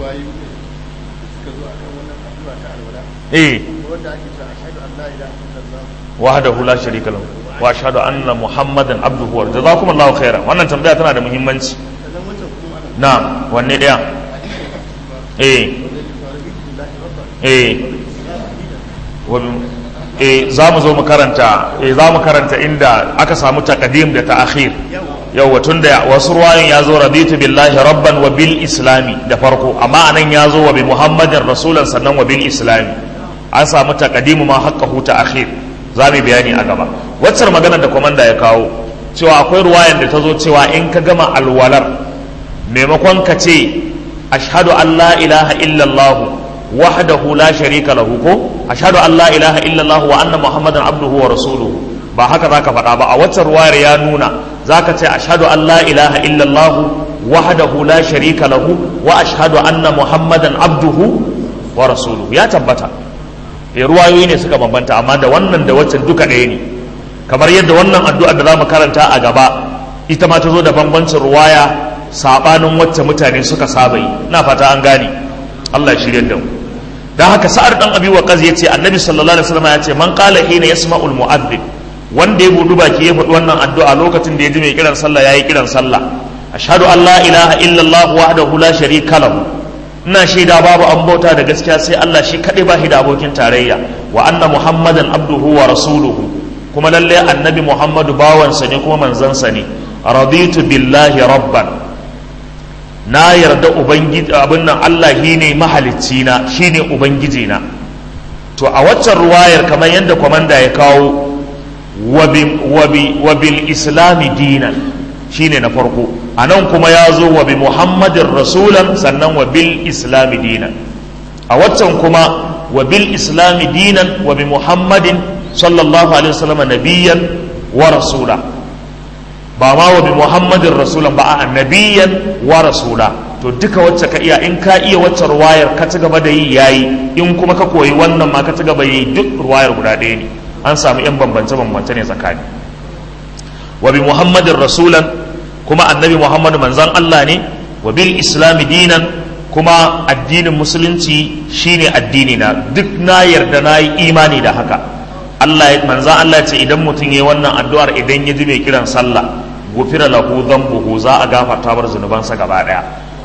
ruwayoyi ne suka zo akan wannan addu'a ta alwala eh wanda ake cewa ashhadu an la ilaha illallah wahdahu la sharika lahu wa ashhadu anna muhammadan abduhu wa jazakumullahu khairan wannan tambaya tana da muhimmanci sannan wancan kuma ana na wanne daya eh wanda ke fara billahi rabban eh wa- eh za mu zo mu karanta eh za mu karanta inda aka samu taqdim da ta'khir yawa tunda wasu ruwayoyin ya zo raditu billahi rabban wa bil islami da farko amma anan ya zo wa bi muhammadin rasulan sannan wa bil islami an samu taqdimu ma haqqahu ta'khir za mu bayani a gaba waccar magana da komanda ya kawo cewa akwai ruwayan da ta zo cewa in ka gama alwalar maimakon ka ce ashhadu an la ilaha illallah wahdahu la sharika lahu ko ashhadu an la ilaha illallah wa anna muhammadan abduhu wa rasuluhu ba haka zaka faɗa ba a waccan ruwayar ya nuna zaka ce ashhadu an la ilaha illallah wahdahu la sharika lahu wa ashhadu anna muhammadan abduhu wa rasuluhu ya tabbata eh ruwayoyi ne suka bambanta amma da wannan da waccan duka ɗaya ne kamar yadda wannan addu'a da zamu karanta a gaba ita ma ta zo da bambancin ruwaya sabanin wacce mutane suka saba yi ina fata an gane Allah ya shirye da mu dan haka sa'ar dan abi waqaz yace annabi sallallahu alaihi wasallam yace man qala hina yasma'ul mu'adhdhin wanda ya budu baki ya faɗi wannan addu'a lokacin da ya ji mai kiran sallah yayi kiran sallah ashhadu an la ilaha illallah wahdahu la sharika lahu ina shaida babu an bauta da gaskiya sai Allah shi kaɗai ba shi da abokin tarayya wa anna muhammadan abduhu wa rasuluhu kuma lalle annabi muhammadu bawansa ne kuma manzansa ne raditu billahi rabban na yarda ubangiji abin nan Allah shine mahalicci na shine ubangiji na to a waccan ruwayar kamar yadda kwamanda ya kawo wa bil islami dinan shine na farko a nan kuma ya zo wa bi muhammadin rasulan sannan wa bil islami dinan a waccan kuma wa bil islami dinan wa bi muhammadin sallallahu alaihi wasallam nabiyan wa rasula ba ma wa bi muhammadin rasulan ba a nabiyan wa rasula to duka wacce ka iya in ka iya wacce ruwayar ka ci gaba da yi yayi in kuma ka koyi wannan ma ka ci gaba yi duk ruwayar guda ɗaya ne an samu yan bambance bambance ne tsakani wa bi muhammadin rasulan kuma annabi muhammadu manzan Allah ne wa bil islami dinan kuma addinin musulunci shine addini na duk na yarda na yi imani da haka Allah manzan Allah ce idan mutum ya yi wannan addu'ar idan ya ji mai kiran sallah gufira lahu dhanbuhu za a gafarta bar zunubansa gaba daya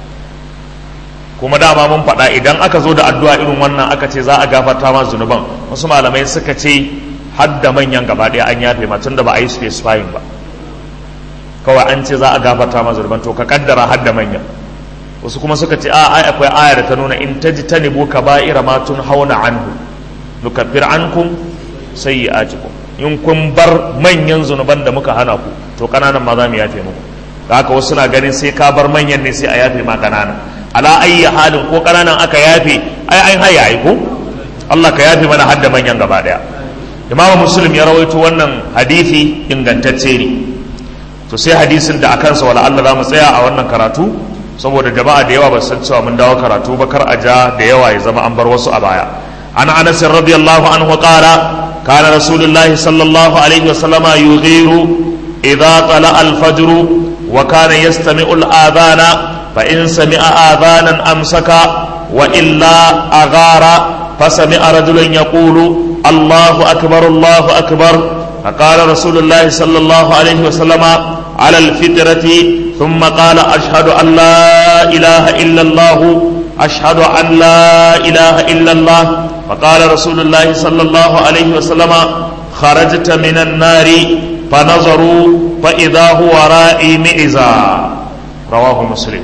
kuma dama mun faɗa idan aka zo da addu'a irin wannan aka ce za a gafarta ma zunuban wasu malamai suka ce har da manyan gaba daya an yafe ma tunda ba a yi specifying ba kawai an ce za a gafarta ma zunuban to ka kaddara har da manyan wasu kuma suka ce a ai akwai aya da ta nuna in tajtanibu kaba'ira ma hauna anhu nukaffir ankum sayyi'atikum in kun bar manyan zunuban da muka hana ku to kananan ma za mu yafe muku da haka wasu na ganin sai ka bar manyan ne sai a yafe ma kananan ala ayyi halin ko kananan aka yafe ai an haya ai ko Allah ka yafe mana hadda manyan gaba daya Imam Muslim ya rawaito wannan hadisi ingantacce ne to sai hadisin da akan sa wala Allah za mu tsaya a wannan karatu saboda jama'a da yawa ba san cewa mun dawo karatu ba kar a ja da yawa ya zama an bar wasu a baya an Anas radiyallahu anhu qala كان رسول الله صلى الله عليه وسلم يغير إذا طلع الفجر وكان يستمع الآذان فإن سمع آذانا أمسك وإلا أغار فسمع رجلا يقول الله أكبر الله أكبر فقال رسول الله صلى الله عليه وسلم على الفطرة ثم قال أشهد أن لا إله إلا الله أشهد أن لا إله إلا الله فقال رسول الله صلى الله عليه وسلم خرجت من النار فنظروا فإذا هو رائي مئزا رواه مسلم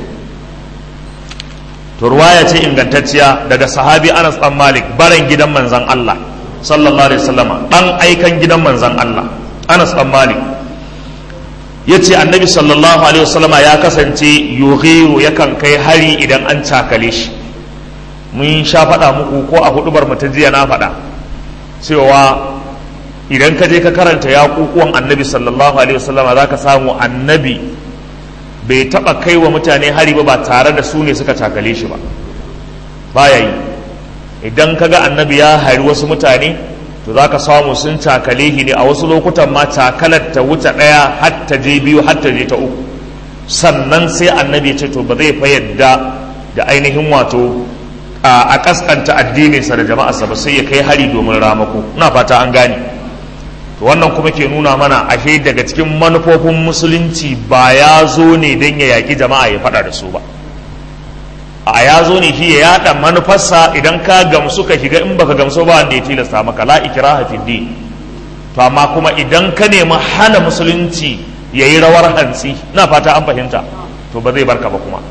رواية ingantacciya daga sahabi Anas dan Malik baran gidan manzon Allah sallallahu alaihi wasallama dan aikan gidan manzon Allah Anas dan Malik yace annabi sallallahu alaihi wasallama ya kasance yughiru yakan kai hari idan an cakale shi mun sha faɗa muku ko a hudubar ta jiya na faɗa cewa idan ka je ka karanta yaƙuƙuwan annabi sallallahu alaihi wasallama za ka samu annabi bai taɓa kai wa mutane hari ba ba tare da su ne suka cakale shi ba baya yi idan ka ga annabi ya hari wasu mutane to za ka samu sun cakale shi ne a wasu lokutan ma cakalar ta wuce ɗaya har ta je biyu har ta je ta uku sannan sai annabi ya ce to ba zai fa yadda da ainihin wato a kaskanta addininsa da jama'arsa ba sai ya kai hari domin ramako ina fata an gane to wannan kuma ke nuna mana ashe daga cikin manufofin musulunci ba ya zo ne don ya yaƙi jama'a ya faɗa da su ba a ya zo ne shi ya yaɗa manufarsa idan ka gamsu ka shiga in baka gamsu ba wanda ya tilasta maka la ikraha fi din to amma kuma idan ka nemi hana musulunci ya yi rawar hantsi na fata an fahimta to ba zai barka ba kuma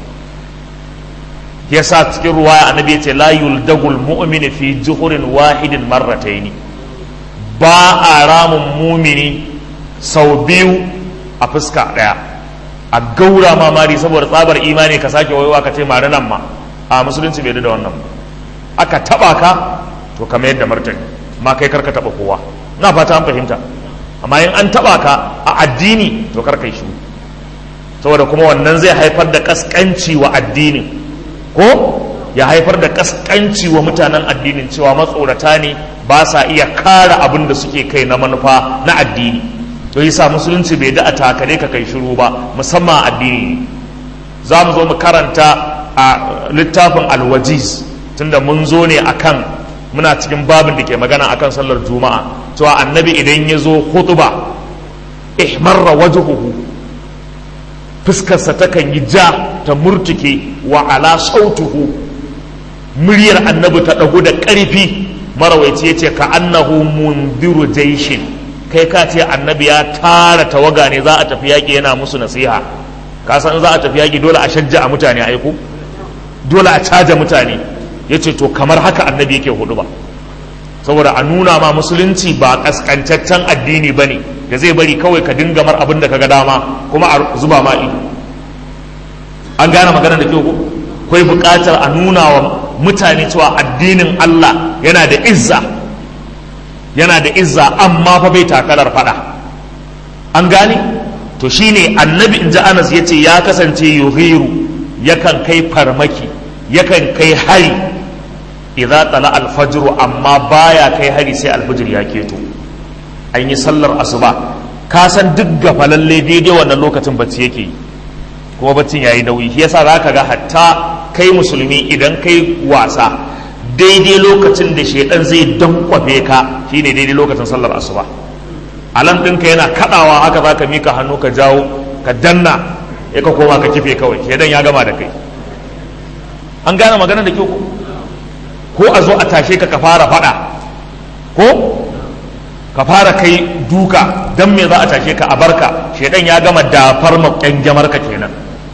yasa cikin ruwaya annabi ya ce la yuldagul mu'mini fi juhurin wahidin marrataini ba a ramun mumini sau biyu a fuska ɗaya a gaura mamari saboda tsabar imani ka sake wayewa ka ce mari nan ma a musulunci bai da wannan aka taba ka to ka mayar da martani ma kai karka taba kowa na fata an fahimta amma in an taba ka a addini to karka yi shi saboda kuma wannan zai haifar da kaskanci wa addinin ko ya haifar da kaskanci wa mutanen addinin cewa matsorata ne ba sa iya kara abin da suke kai na manufa na addini to yasa musulunci bai da a takare ka kai shiru ba musamman addini za mu zo mu karanta a littafin alwajiz tunda mun zo ne akan muna cikin babin da ke magana akan sallar juma'a cewa annabi idan ya zo hutuba ihmarra wajhuhu fuskarsa takan yi ja ta murtuke wa ala sautuhu muryar annabi ta ɗagu da ƙarfi marawaici ya ce ka annahu mundiru jaishin kai ka ce annabi ya tara tawaga ne za a tafi yaƙi yana musu nasiha ka san za a tafi yaƙi dole a shajja a mutane aiku dole a caja mutane ya ce to kamar haka annabi yake hudu ba saboda a nuna ma musulunci ba kaskantaccen addini ba ne da zai bari kawai ka dinga mar abin da ka ga dama kuma a zuba ma ido an gane magana da kyau ko kai buƙatar a nuna wa mutane cewa addinin Allah yana da izza yana da izza amma fa bai takarar fada an gane to shine annabi inji Anas yace ya kasance yuhiru yakan kai farmaki yakan kai hari idza tala alfajr amma baya kai hari sai alfajr ya keto an yi sallar asuba ka san duk gafalalle daidai wannan lokacin bacci yake yi kuma baccin yayi nauyi shi yasa zaka ga hatta kai musulmi idan kai wasa daidai lokacin da shedan zai dankwafe ka shine daidai lokacin sallar asuba alam ɗinka yana kaɗawa haka za ka mika hannu ka jawo ka danna ya ka koma ka kife kawai shedan ya gama da kai an gane magana da kyau ko a zo a tashe ka ka fara faɗa ko ka fara kai duka dan me za a tashe ka a barka shedan ya gama dafar makyangyamar ka kenan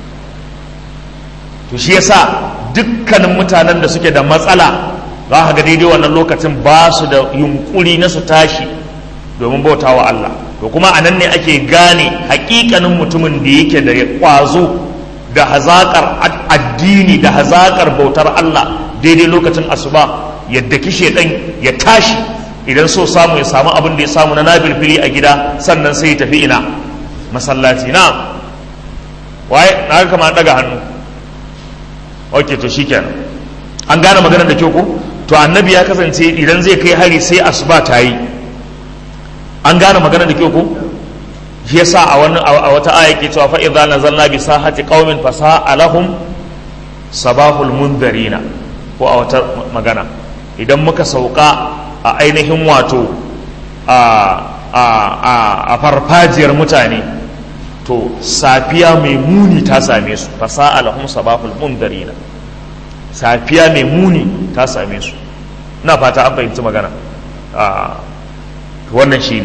to shi yasa dukkanin mutanen da suke da matsala za ka ga daidai wannan lokacin ba su da yunkuri na su tashi domin bauta wa Allah to kuma a nan ne ake gane hakikanin mutumin da yake da kwazo da hazakar addini da hazakar bautar Allah daidai lokacin asuba yadda kishe ɗan ya tashi idan so samu ya samu abin da ya samu na nabilfili a gida sannan sai ya tafi ina masallaci na waye na kama daga hannu ok to shikenan an gane maganar da kyau ko to annabi ya kasance idan zai kai hari sai asuba ta yi an gane maganar da kyau ko shi yasa a wani a wata aya ke cewa fa idza nazalna bi sahati qaumin fa sa'alahum sabahul mundarina ko a wata magana idan muka sauka a ainihin wato a a a a farfajiyar mutane to safiya mai muni ta same su fa sa'alahum sabahul mundarina safiya mai muni ta same su ina fata an fahimci magana a wannan shine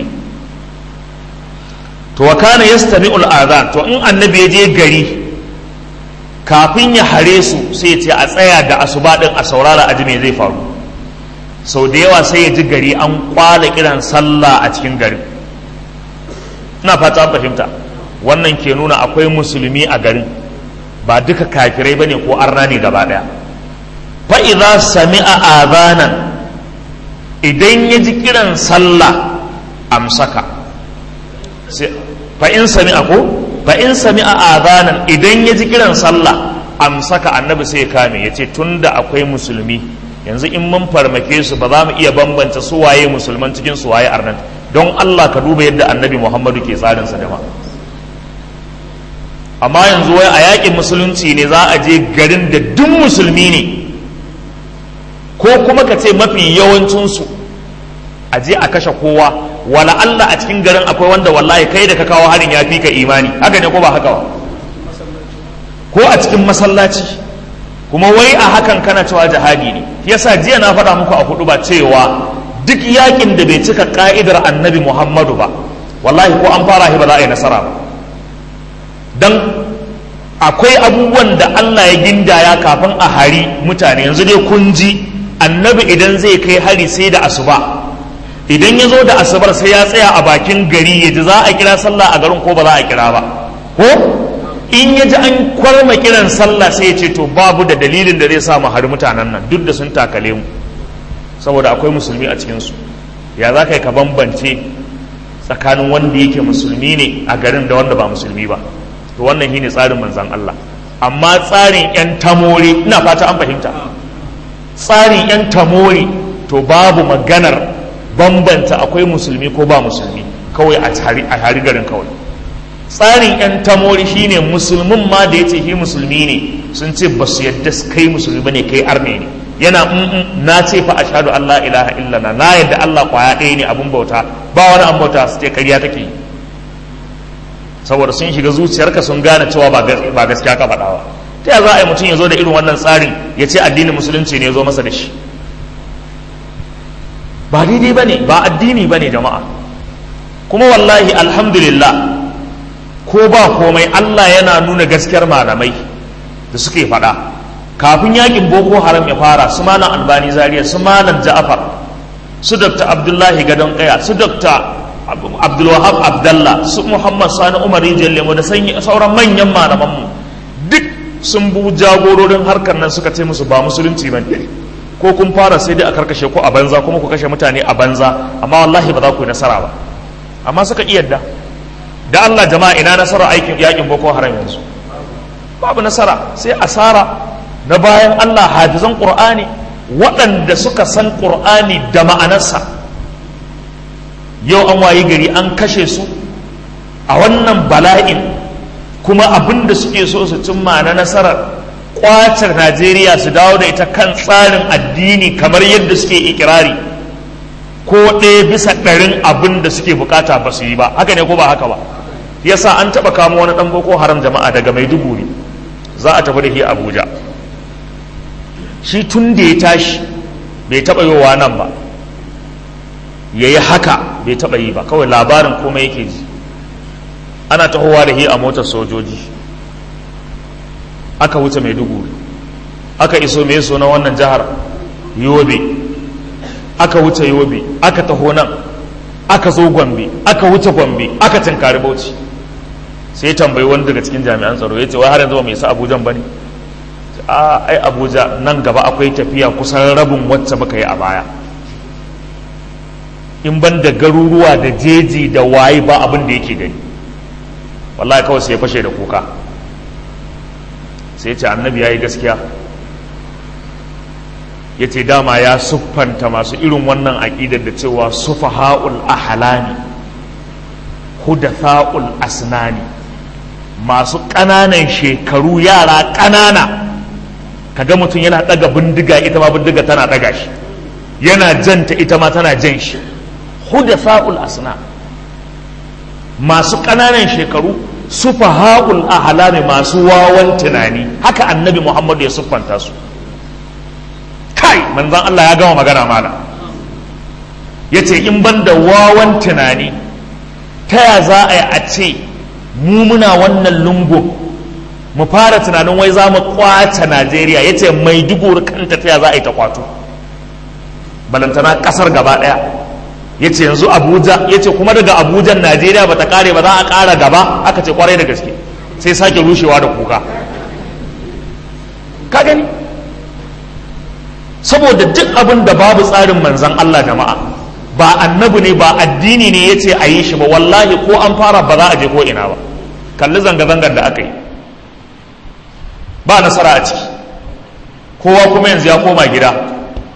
to wa kana yastami'ul adhan to in annabi ya je gari kafin ya hare su sai ya ce a tsaya da asuba din a saurara aji me zai faru sau da yawa sai ya ji gari an kwala kiran sallah a cikin gari ina fata an fahimta wannan ke nuna akwai musulmi a garin ba duka kafirai bane ko arna ne gaba daya fa idza sami'a adhanan idan ya ji kiran sallah amsaka fa in sami'a ko fa in sami'a adhanan idan ya ji kiran sallah amsaka annabi sai ya kame ya ce tunda akwai musulmi yanzu in mun farmake su ba za mu iya bambanta su waye musulman cikin su waye arnan don Allah ka duba yadda annabi Muhammadu ke tsarin sa jama'a amma yanzu wai a yakin musulunci ne za a je garin da duk musulmi ne ko kuma ka ce mafi yawancinsu a je a kashe kowa wala Allah a cikin garin akwai wanda wallahi kai da ka kawo harin ya fi ka imani haka ne ko ba haka ba ko a cikin masallaci kuma wai a hakan kana cewa jihadi ne yasa jiya na faɗa muku a hudu ba cewa duk yakin da bai cika ka'idar annabi muhammadu ba wallahi ko an fara shi ba za a yi nasara ba don akwai abubuwan da allah ya gindaya kafin a hari mutane yanzu dai kun ji annabi idan zai kai hari sai da asuba idan ya zo da asubar sai ya tsaya a bakin gari ya ji za a kira sallah a garin ko ba za a kira ba ko in ya ji an kwarma kiran sallah sai ya ce to babu da dalilin da zai sa mu hari mutanen nan duk da sun takale mu saboda akwai musulmi a cikinsu ya za ka yi ka bambance tsakanin wanda yake musulmi ne a garin da wanda ba musulmi ba to wannan shine tsarin manzan Allah amma tsarin yan tamori ina fata an fahimta tsarin yan tamori to babu maganar bambanta akwai musulmi ko ba musulmi kawai a hari garin kawai tsarin yan tamori shine musulmin ma da ya ce shi musulmi ne sun ce ba su yadda kai musulmi ba ne kai arne ne yana na ce fa ashhadu an la ilaha illallah na yadda Allah kwaya ɗaya ne abun bauta ba wani an bauta su ce ƙarya take yi saboda sun shiga zuciyarka sun gane cewa ba gaskiya ka faɗawa ta ya za a yi mutum ya zo da irin wannan tsarin ya ce addinin musulunci ne ya zo masa da shi ba daidai ba ne ba addini ba ne jama'a kuma wallahi alhamdulillah ko ba komai Allah yana nuna gaskiyar malamai da suke faɗa kafin yakin boko haram ya fara su malam albani zaria su malam ja'afar su dr abdullahi gadon kaya su dr abdulwahab abdallah su muhammad sani umar rijiyar lemo da sauran manyan malamanmu duk sun bu jagororin harkar nan suka ce musu ba musulunci ba ko kun fara sai dai a karkashe ku a banza kuma ku kashe mutane a banza amma wallahi ba za ku yi nasara ba amma suka iya da da allah jama'a ina nasara aikin yakin boko haram yanzu babu nasara sai asara na bayan Allah hafizan ƙur'ani waɗanda suka san ƙur'ani da ma'anarsa yau an wayi gari an kashe su a wannan bala'in kuma abin da suke so su cimma na nasarar ƙwacar najeriya su dawo da ita kan tsarin addini kamar yadda suke ikirari ko ɗaya bisa ɗarin abin da suke bukata ba su yi ba haka ne ko ba haka ba yasa an taɓa kama wani ɗan boko haram jama'a daga maiduguri za a tafi da shi abuja shi tun da ya tashi bai taɓa yowa nan ba ya yi haka bai taɓa yi ba kawai labarin komai yake ji ana tahowa da hi a motar sojoji aka wuce mai dugu aka iso mai so na wannan jihar yobe aka wuce yobe aka taho nan aka zo gombe aka wuce gombe aka tinkari bauchi sai tambayi wani daga cikin jami'an tsaro ya ce wai har yanzu ba mai isa abujan ba ne a ai abuja nan gaba akwai tafiya kusan rabin wacce baka yi a baya in ban da garuruwa da jeji da waye ba abin da yake gani wallahi kawai sai ya fashe da kuka sai ce annabi ya yi gaskiya ya ce dama ya siffanta masu irin wannan aƙidar da cewa sufaha'ul ahalani hudatha'ul asnani masu ƙananan shekaru yara ƙanana kaga mutum yana ɗaga bindiga ita ma bindiga tana ɗaga shi yana janta ita ma tana jan shi hudatha'ul asna masu ƙananan shekaru sufaha'ul ahlami masu wawan tunani haka annabi muhammadu ya siffanta su kai manzon Allah ya gama magana mala ya ce in ban da wawan tunani ta ya za a yi a ce mu muna wannan lungun mu fara tunanin wai za mu kwace najeriya ya ce mai dugur kanta ta ya za a yi ta kwato balantana kasar gaba daya ya ce yanzu abuja ya ce kuma daga abujan najeriya ba ta kare ba za a kara gaba aka ce kwarai da gaske sai sake rushewa da kuka ka gani saboda duk abin da babu tsarin manzan allah jama'a ba annabi ne ba addini ne ya ce a yi shi ba wallahi ko an fara ba za a je ko ina ba kalli zanga-zangar da aka yi ba nasara a ciki kowa kuma yanzu ya koma gida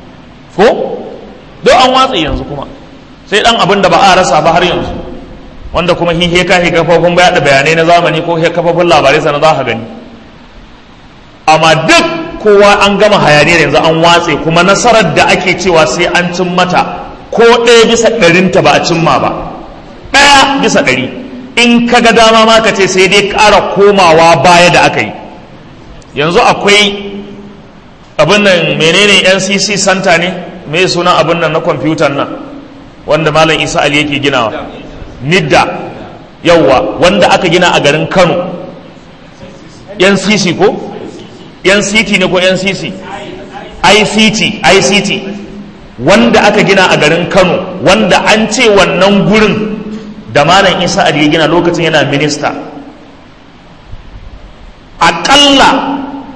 ko don an watsa yanzu kuma sai dan abin da ba a rasa ba har yanzu wanda kuma hihe ka he kafofin da bayanai na zamani ko he kafofin labarai sana za ka gani amma duk kowa an gama hayaniyar yanzu an watse kuma nasarar da ake cewa sai an cin mata ko ɗaya bisa ɗarinta ba a cimma ba ɗaya bisa ɗari in ka ga dama ma ka ce sai dai ƙara komawa baya da aka yi yanzu akwai abin nan menene ncc santa ne me sunan abin nan na kwamfutan nan wanda malam isa ali yake ginawa nidda yauwa wanda aka gina a garin kano ncc ko nct ne ko ncc ict ict wanda aka gina a garin kano wanda an ce wannan gurin da malam isa ali ya gina lokacin yana minista aƙalla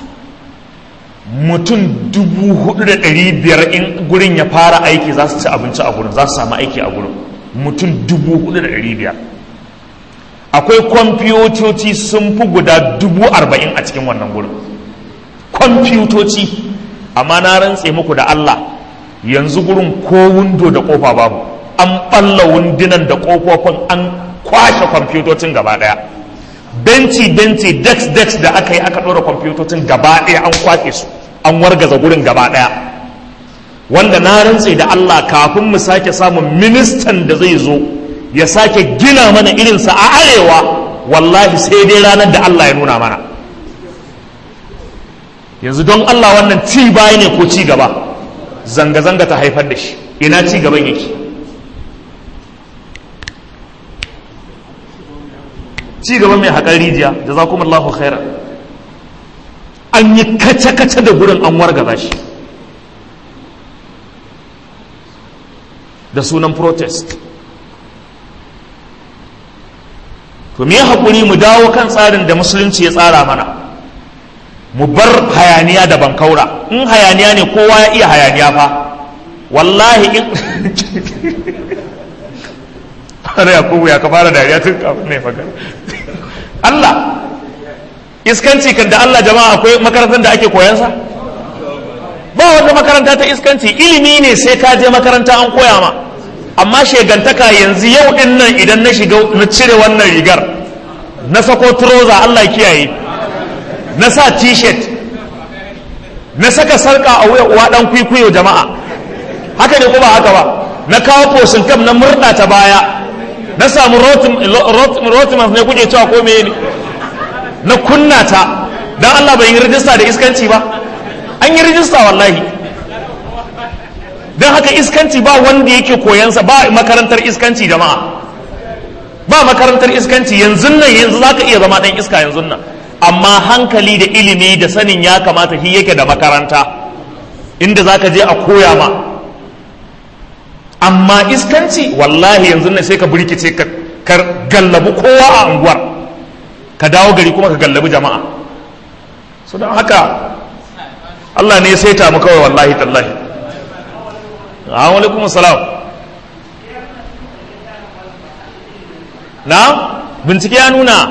mutum dubu hudu da ɗari biyar in gurin ya fara aiki za su ci abinci a gurin za su samu aiki a gurin mutum dubu hudu da ɗari biyar akwai kwamfutoci sun fi guda dubu arba'in a cikin wannan gurin kwamfutoci amma na rantse muku da allah yanzu gurin ko windo da kofa babu an ɓalla wundunan da ƙofofin an kwashe kwamfutocin gaba ɗaya benci benci dex dex da aka yi aka ɗora kwamfutocin gaba ɗaya an kwashe su an wargaza gurin gaba ɗaya wanda na rantse da Allah kafin mu sake samun ministan da zai zo ya sake gina mana irinsa a arewa wallahi sai dai ranar da Allah ya nuna mana yanzu don Allah wannan ci baya ne ko ci gaba zanga-zanga ta haifar da shi ina ci gaban yake ci gaban mai haƙar rijiya da za kuma Allahu khairan an yi kace-kace da gurin an wargaza shi da sunan protest to me haƙuri mu dawo kan tsarin da musulunci ya tsara mana mu bar hayaniya da bankaura in hayaniya ne kowa ya iya hayaniya fa wallahi in har yakubu ya ka fara dariya tun kafin ne faga Allah iskanci kan da Allah jama'a akwai makarantar da ake koyansa ba wata makaranta ta iskanci ilimi ne sai ka je makaranta an koya ma amma shegantaka yanzu yau din nan idan na shiga na cire wannan rigar na sako trouser Allah kiyaye na sa t-shirt na saka sarka a wuya uwa dan kwikwiyo jama'a haka ne ko ba haka ba na kawo fosin kam na murda ta baya na samu rotimas ne kuke cewa ko meye ne na kunna ta don Allah bai yi rijista da iskanci ba an yi rijista wallahi don haka iskanci ba wanda yake koyansa ba makarantar iskanci jama'a ba makarantar iskanci yanzu nan yanzu za ka iya zama ɗan iska yanzu nan amma hankali da ilimi da sanin ya kamata shi yake da makaranta inda za ka je a koya ma amma iskanci wallahi yanzu ne sai ka burkice ka gallabu kowa a unguwar ka dawo gari kuma ka gallabi jama'a su don haka Allah ne ya saita mu kawai wallahi tallahi alaikum salam na bincike ya nuna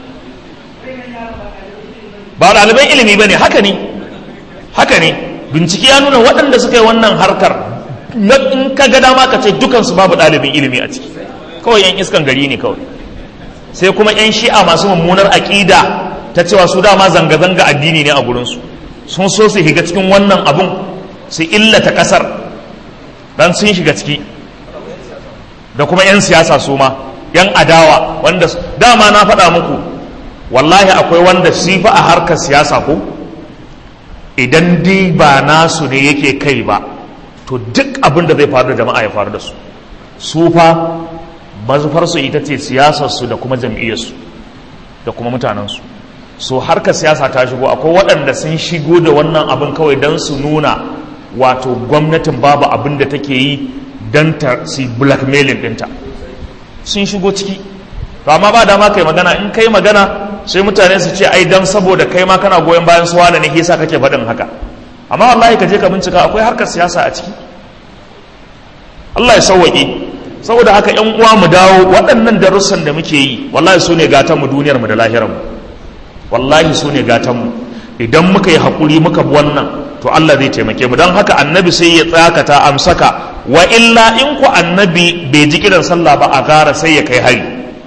ba ɗaliban ilimi ba ne haka ne haka ne bincike ya nuna waɗanda suka yi wannan harkar in ka ga dama ka ce dukansu babu ɗalibin ilimi a ciki kawai yan iskan gari ne kawai sai kuma yan shi'a masu mummunar aƙida ta cewa su dama zanga-zanga addini ne a gurinsu sun so su shiga cikin wannan abun su illata ƙasar dan sun shiga ciki da kuma 'yan siyasa su ma 'yan adawa wanda dama na faɗa muku wallahi akwai wanda shi fa a harkar siyasa ko idan dai ba nasu ne yake kai ba to duk abin da zai faru da jama'a ya faru da su su fa mazufarsu ita ce siyasarsu da kuma jam'iyyarsu da kuma mutanensu so harkar siyasa ta shigo akwai waɗanda sun shigo da wannan abin kawai don su nuna wato gwamnatin babu abin da take yi don ta si blackmailing ɗinta sun shigo ciki to amma ba dama kai magana in kai magana sai mutane su ce ai dan saboda kai ma kana goyon bayan su wane ne yasa kake faɗin haka amma wallahi ka je ka bincika akwai harkar siyasa a ciki Allah ya sauwaƙe saboda haka yan uwa mu dawo waɗannan darussan da muke yi wallahi su ne gatan mu duniyar mu da lahirar mu wallahi su ne gatan mu idan muka yi haƙuri muka bi wannan to Allah zai taimake mu don haka annabi sai ya tsakata amsaka wa illa in ku annabi bai ji kiran sallah ba a gara sai ya kai hari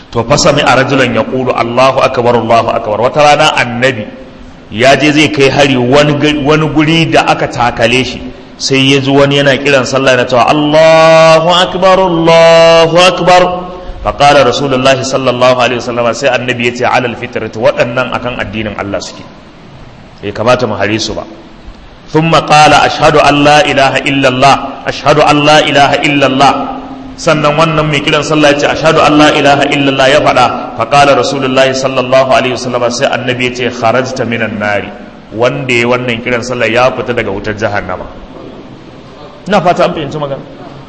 to fasami a rajulan ya ƙulu Allahu akbar Allahu akbar wata rana annabi ya je zai kai hari wani guri da aka takale shi sai ya ji wani yana kiran sallah na cewa Allahu akbar Allahu akbar faƙalar rasulullahi sallallahu alaihi wasallam sai annabi ya ce alal fitrati waɗannan akan addinin Allah suke bai kamata mu hare su ba ثم قال أشهد أن لا إله إلا الله أشهد أن لا إله إلا الله sannan wannan mai kiran sallah ya ce ashhadu an la ilaha illallah ya faɗa fa qala rasulullahi sallallahu alaihi wasallam sai annabi ya ce kharajta minan nari wanda ya wannan kiran sallah ya fita daga wutar jahannama ina fata an fahimci magana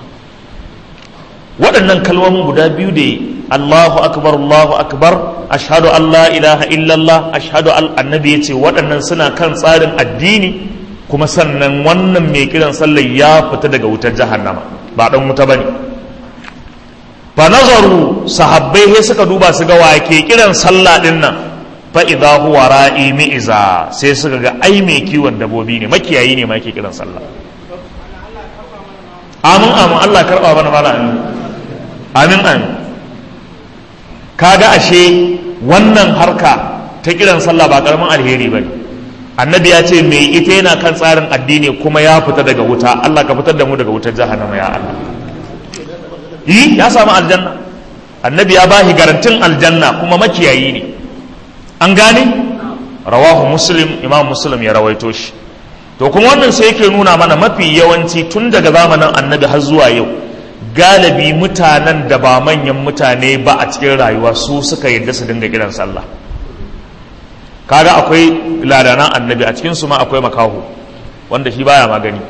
waɗannan kalmomin guda biyu da Allahu akbar Allahu akbar ashhadu an la ilaha illallah ashhadu an annabi ya ce waɗannan suna kan tsarin addini kuma sannan wannan mai kiran sallah ya fita daga wutar jahannama ba dan wuta bane fa nazaru sahabbai sai suka duba su ga wake kiran sallah din nan fa idza huwa ra'i mi'iza sai suka ga ai mai kiwon dabobi ne makiyayi ne ma yake kiran sallah amin amin Allah karba mana mala amin amin amin kaga ashe wannan harka ta kiran sallah ba karamin alheri bane annabi ya ce mai ita yana kan tsarin addini kuma ya fita daga wuta Allah ka fitar da mu daga wutar jahannama ya Allah yi ya samu aljanna annabi ya bashi garantin aljanna kuma makiyayi ne an gane rawahu muslim imam muslim ya rawaito shi to kuma wannan sai yake nuna mana mafi yawanci tun daga zamanin annabi har zuwa yau galibi mutanen da ba manyan mutane ba a cikin rayuwa su suka yadda su dinga kiran sallah kaga akwai ladanan annabi a cikin su ma akwai makaho wanda shi baya magani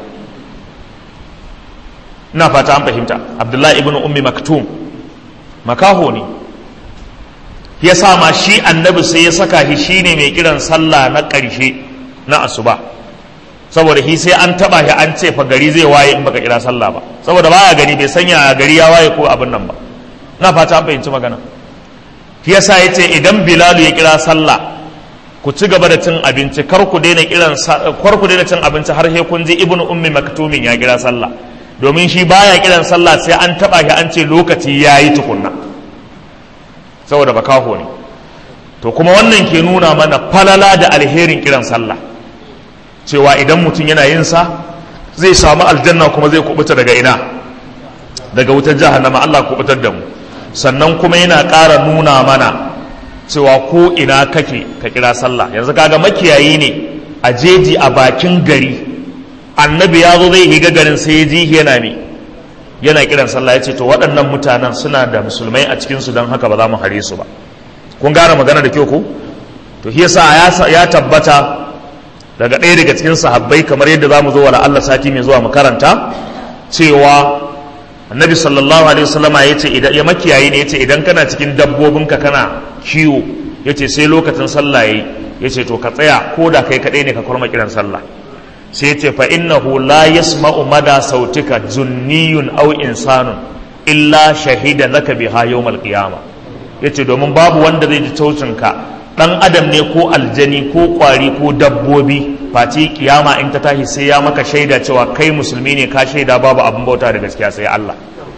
ina fata an fahimta abdullahi ibn ummi maktum makaho ne ya sa ma shi annabi sai ya saka shi shine mai kiran sallah na ƙarshe na asuba saboda shi sai an taba shi an ce fa gari zai waye in baka kira sallah ba saboda baya gani bai sanya gari ya waye ko abin nan ba na fata an fahimci magana shi yasa yace idan bilalu ya kira sallah ku ci gaba da cin abinci kar ku daina kiran kar ku daina cin abinci har sai kun ji ibnu ummi maktumin ya kira sallah domin shi baya kiran sallah sai an taba shi an ce lokaci yayi tukunna saboda bakaho ne to kuma wannan ke nuna mana falala da alherin kiran sallah cewa idan mutum yana yin sa zai samu aljanna kuma zai kubuta daga ina daga wutar jahannama Allah kubutar da mu sannan kuma yana ƙara nuna mana cewa ko ina kake ka kira sallah yanzu kaga makiyayi ne a jeji a bakin gari annabi ya zo zai higa garin sai ya ji yana ne yana kiran sallah ya ce to waɗannan mutanen suna da musulmai a cikinsu don haka ba za mu hare su ba kun gane magana da kyau ko to shi yasa ya tabbata daga ɗaya daga cikin sahabbai kamar yadda za mu zo wa Allah sati mai zuwa mu karanta cewa annabi sallallahu alaihi wasallam ya ce idan ya makiyayi ne ya ce idan kana cikin dabbobinka kana kiwo ya ce sai lokacin sallah yayi ya ce to ka tsaya ko da kai kaɗai ne ka kurma kiran sallah sai ya ce fa innahu la yasma'u mada sautika zunniyun aw insanun illa shahida laka biha yawmal qiyama yace domin babu wanda zai ji taucinka dan adam ne ko aljani ko kwari ko dabbobi face kiyama in ta tashi sai ya maka shaida cewa kai musulmi ne ka shaida babu abin bauta da gaskiya sai Allah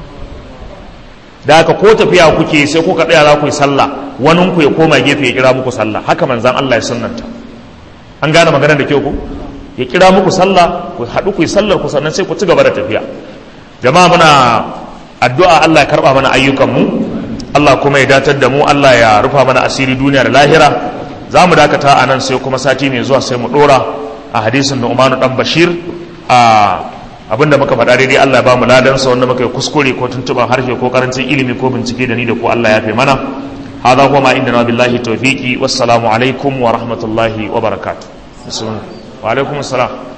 da haka ko tafiya kuke sai kuka tsaya za ku yi sallah wani ku ya koma gefe ya kira muku sallah haka manzan Allah ya sunnanta an gane maganar da kyau ku ya kira muku sallah ku haɗu ku yi sallar ku sannan sai ku ci gaba da tafiya jama'a muna addu'a Allah ya karɓa mana ayyukanmu Allah kuma ya datar da mu Allah ya rufa mana asiri duniya da lahira za mu dakata a nan sai kuma sati mai zuwa sai mu ɗora a hadisin da Umanu ɗan Bashir a abinda muka faɗa daidai Allah ya ba mu ladansa wanda muka yi kuskure ko tuntuɓar harshe ko karancin ilimi ko bincike da ni da ku Allah ya fi mana هذا هو ما عندنا بالله توفيقي والسلام عليكم ورحمة الله وبركاته وعليكم السلام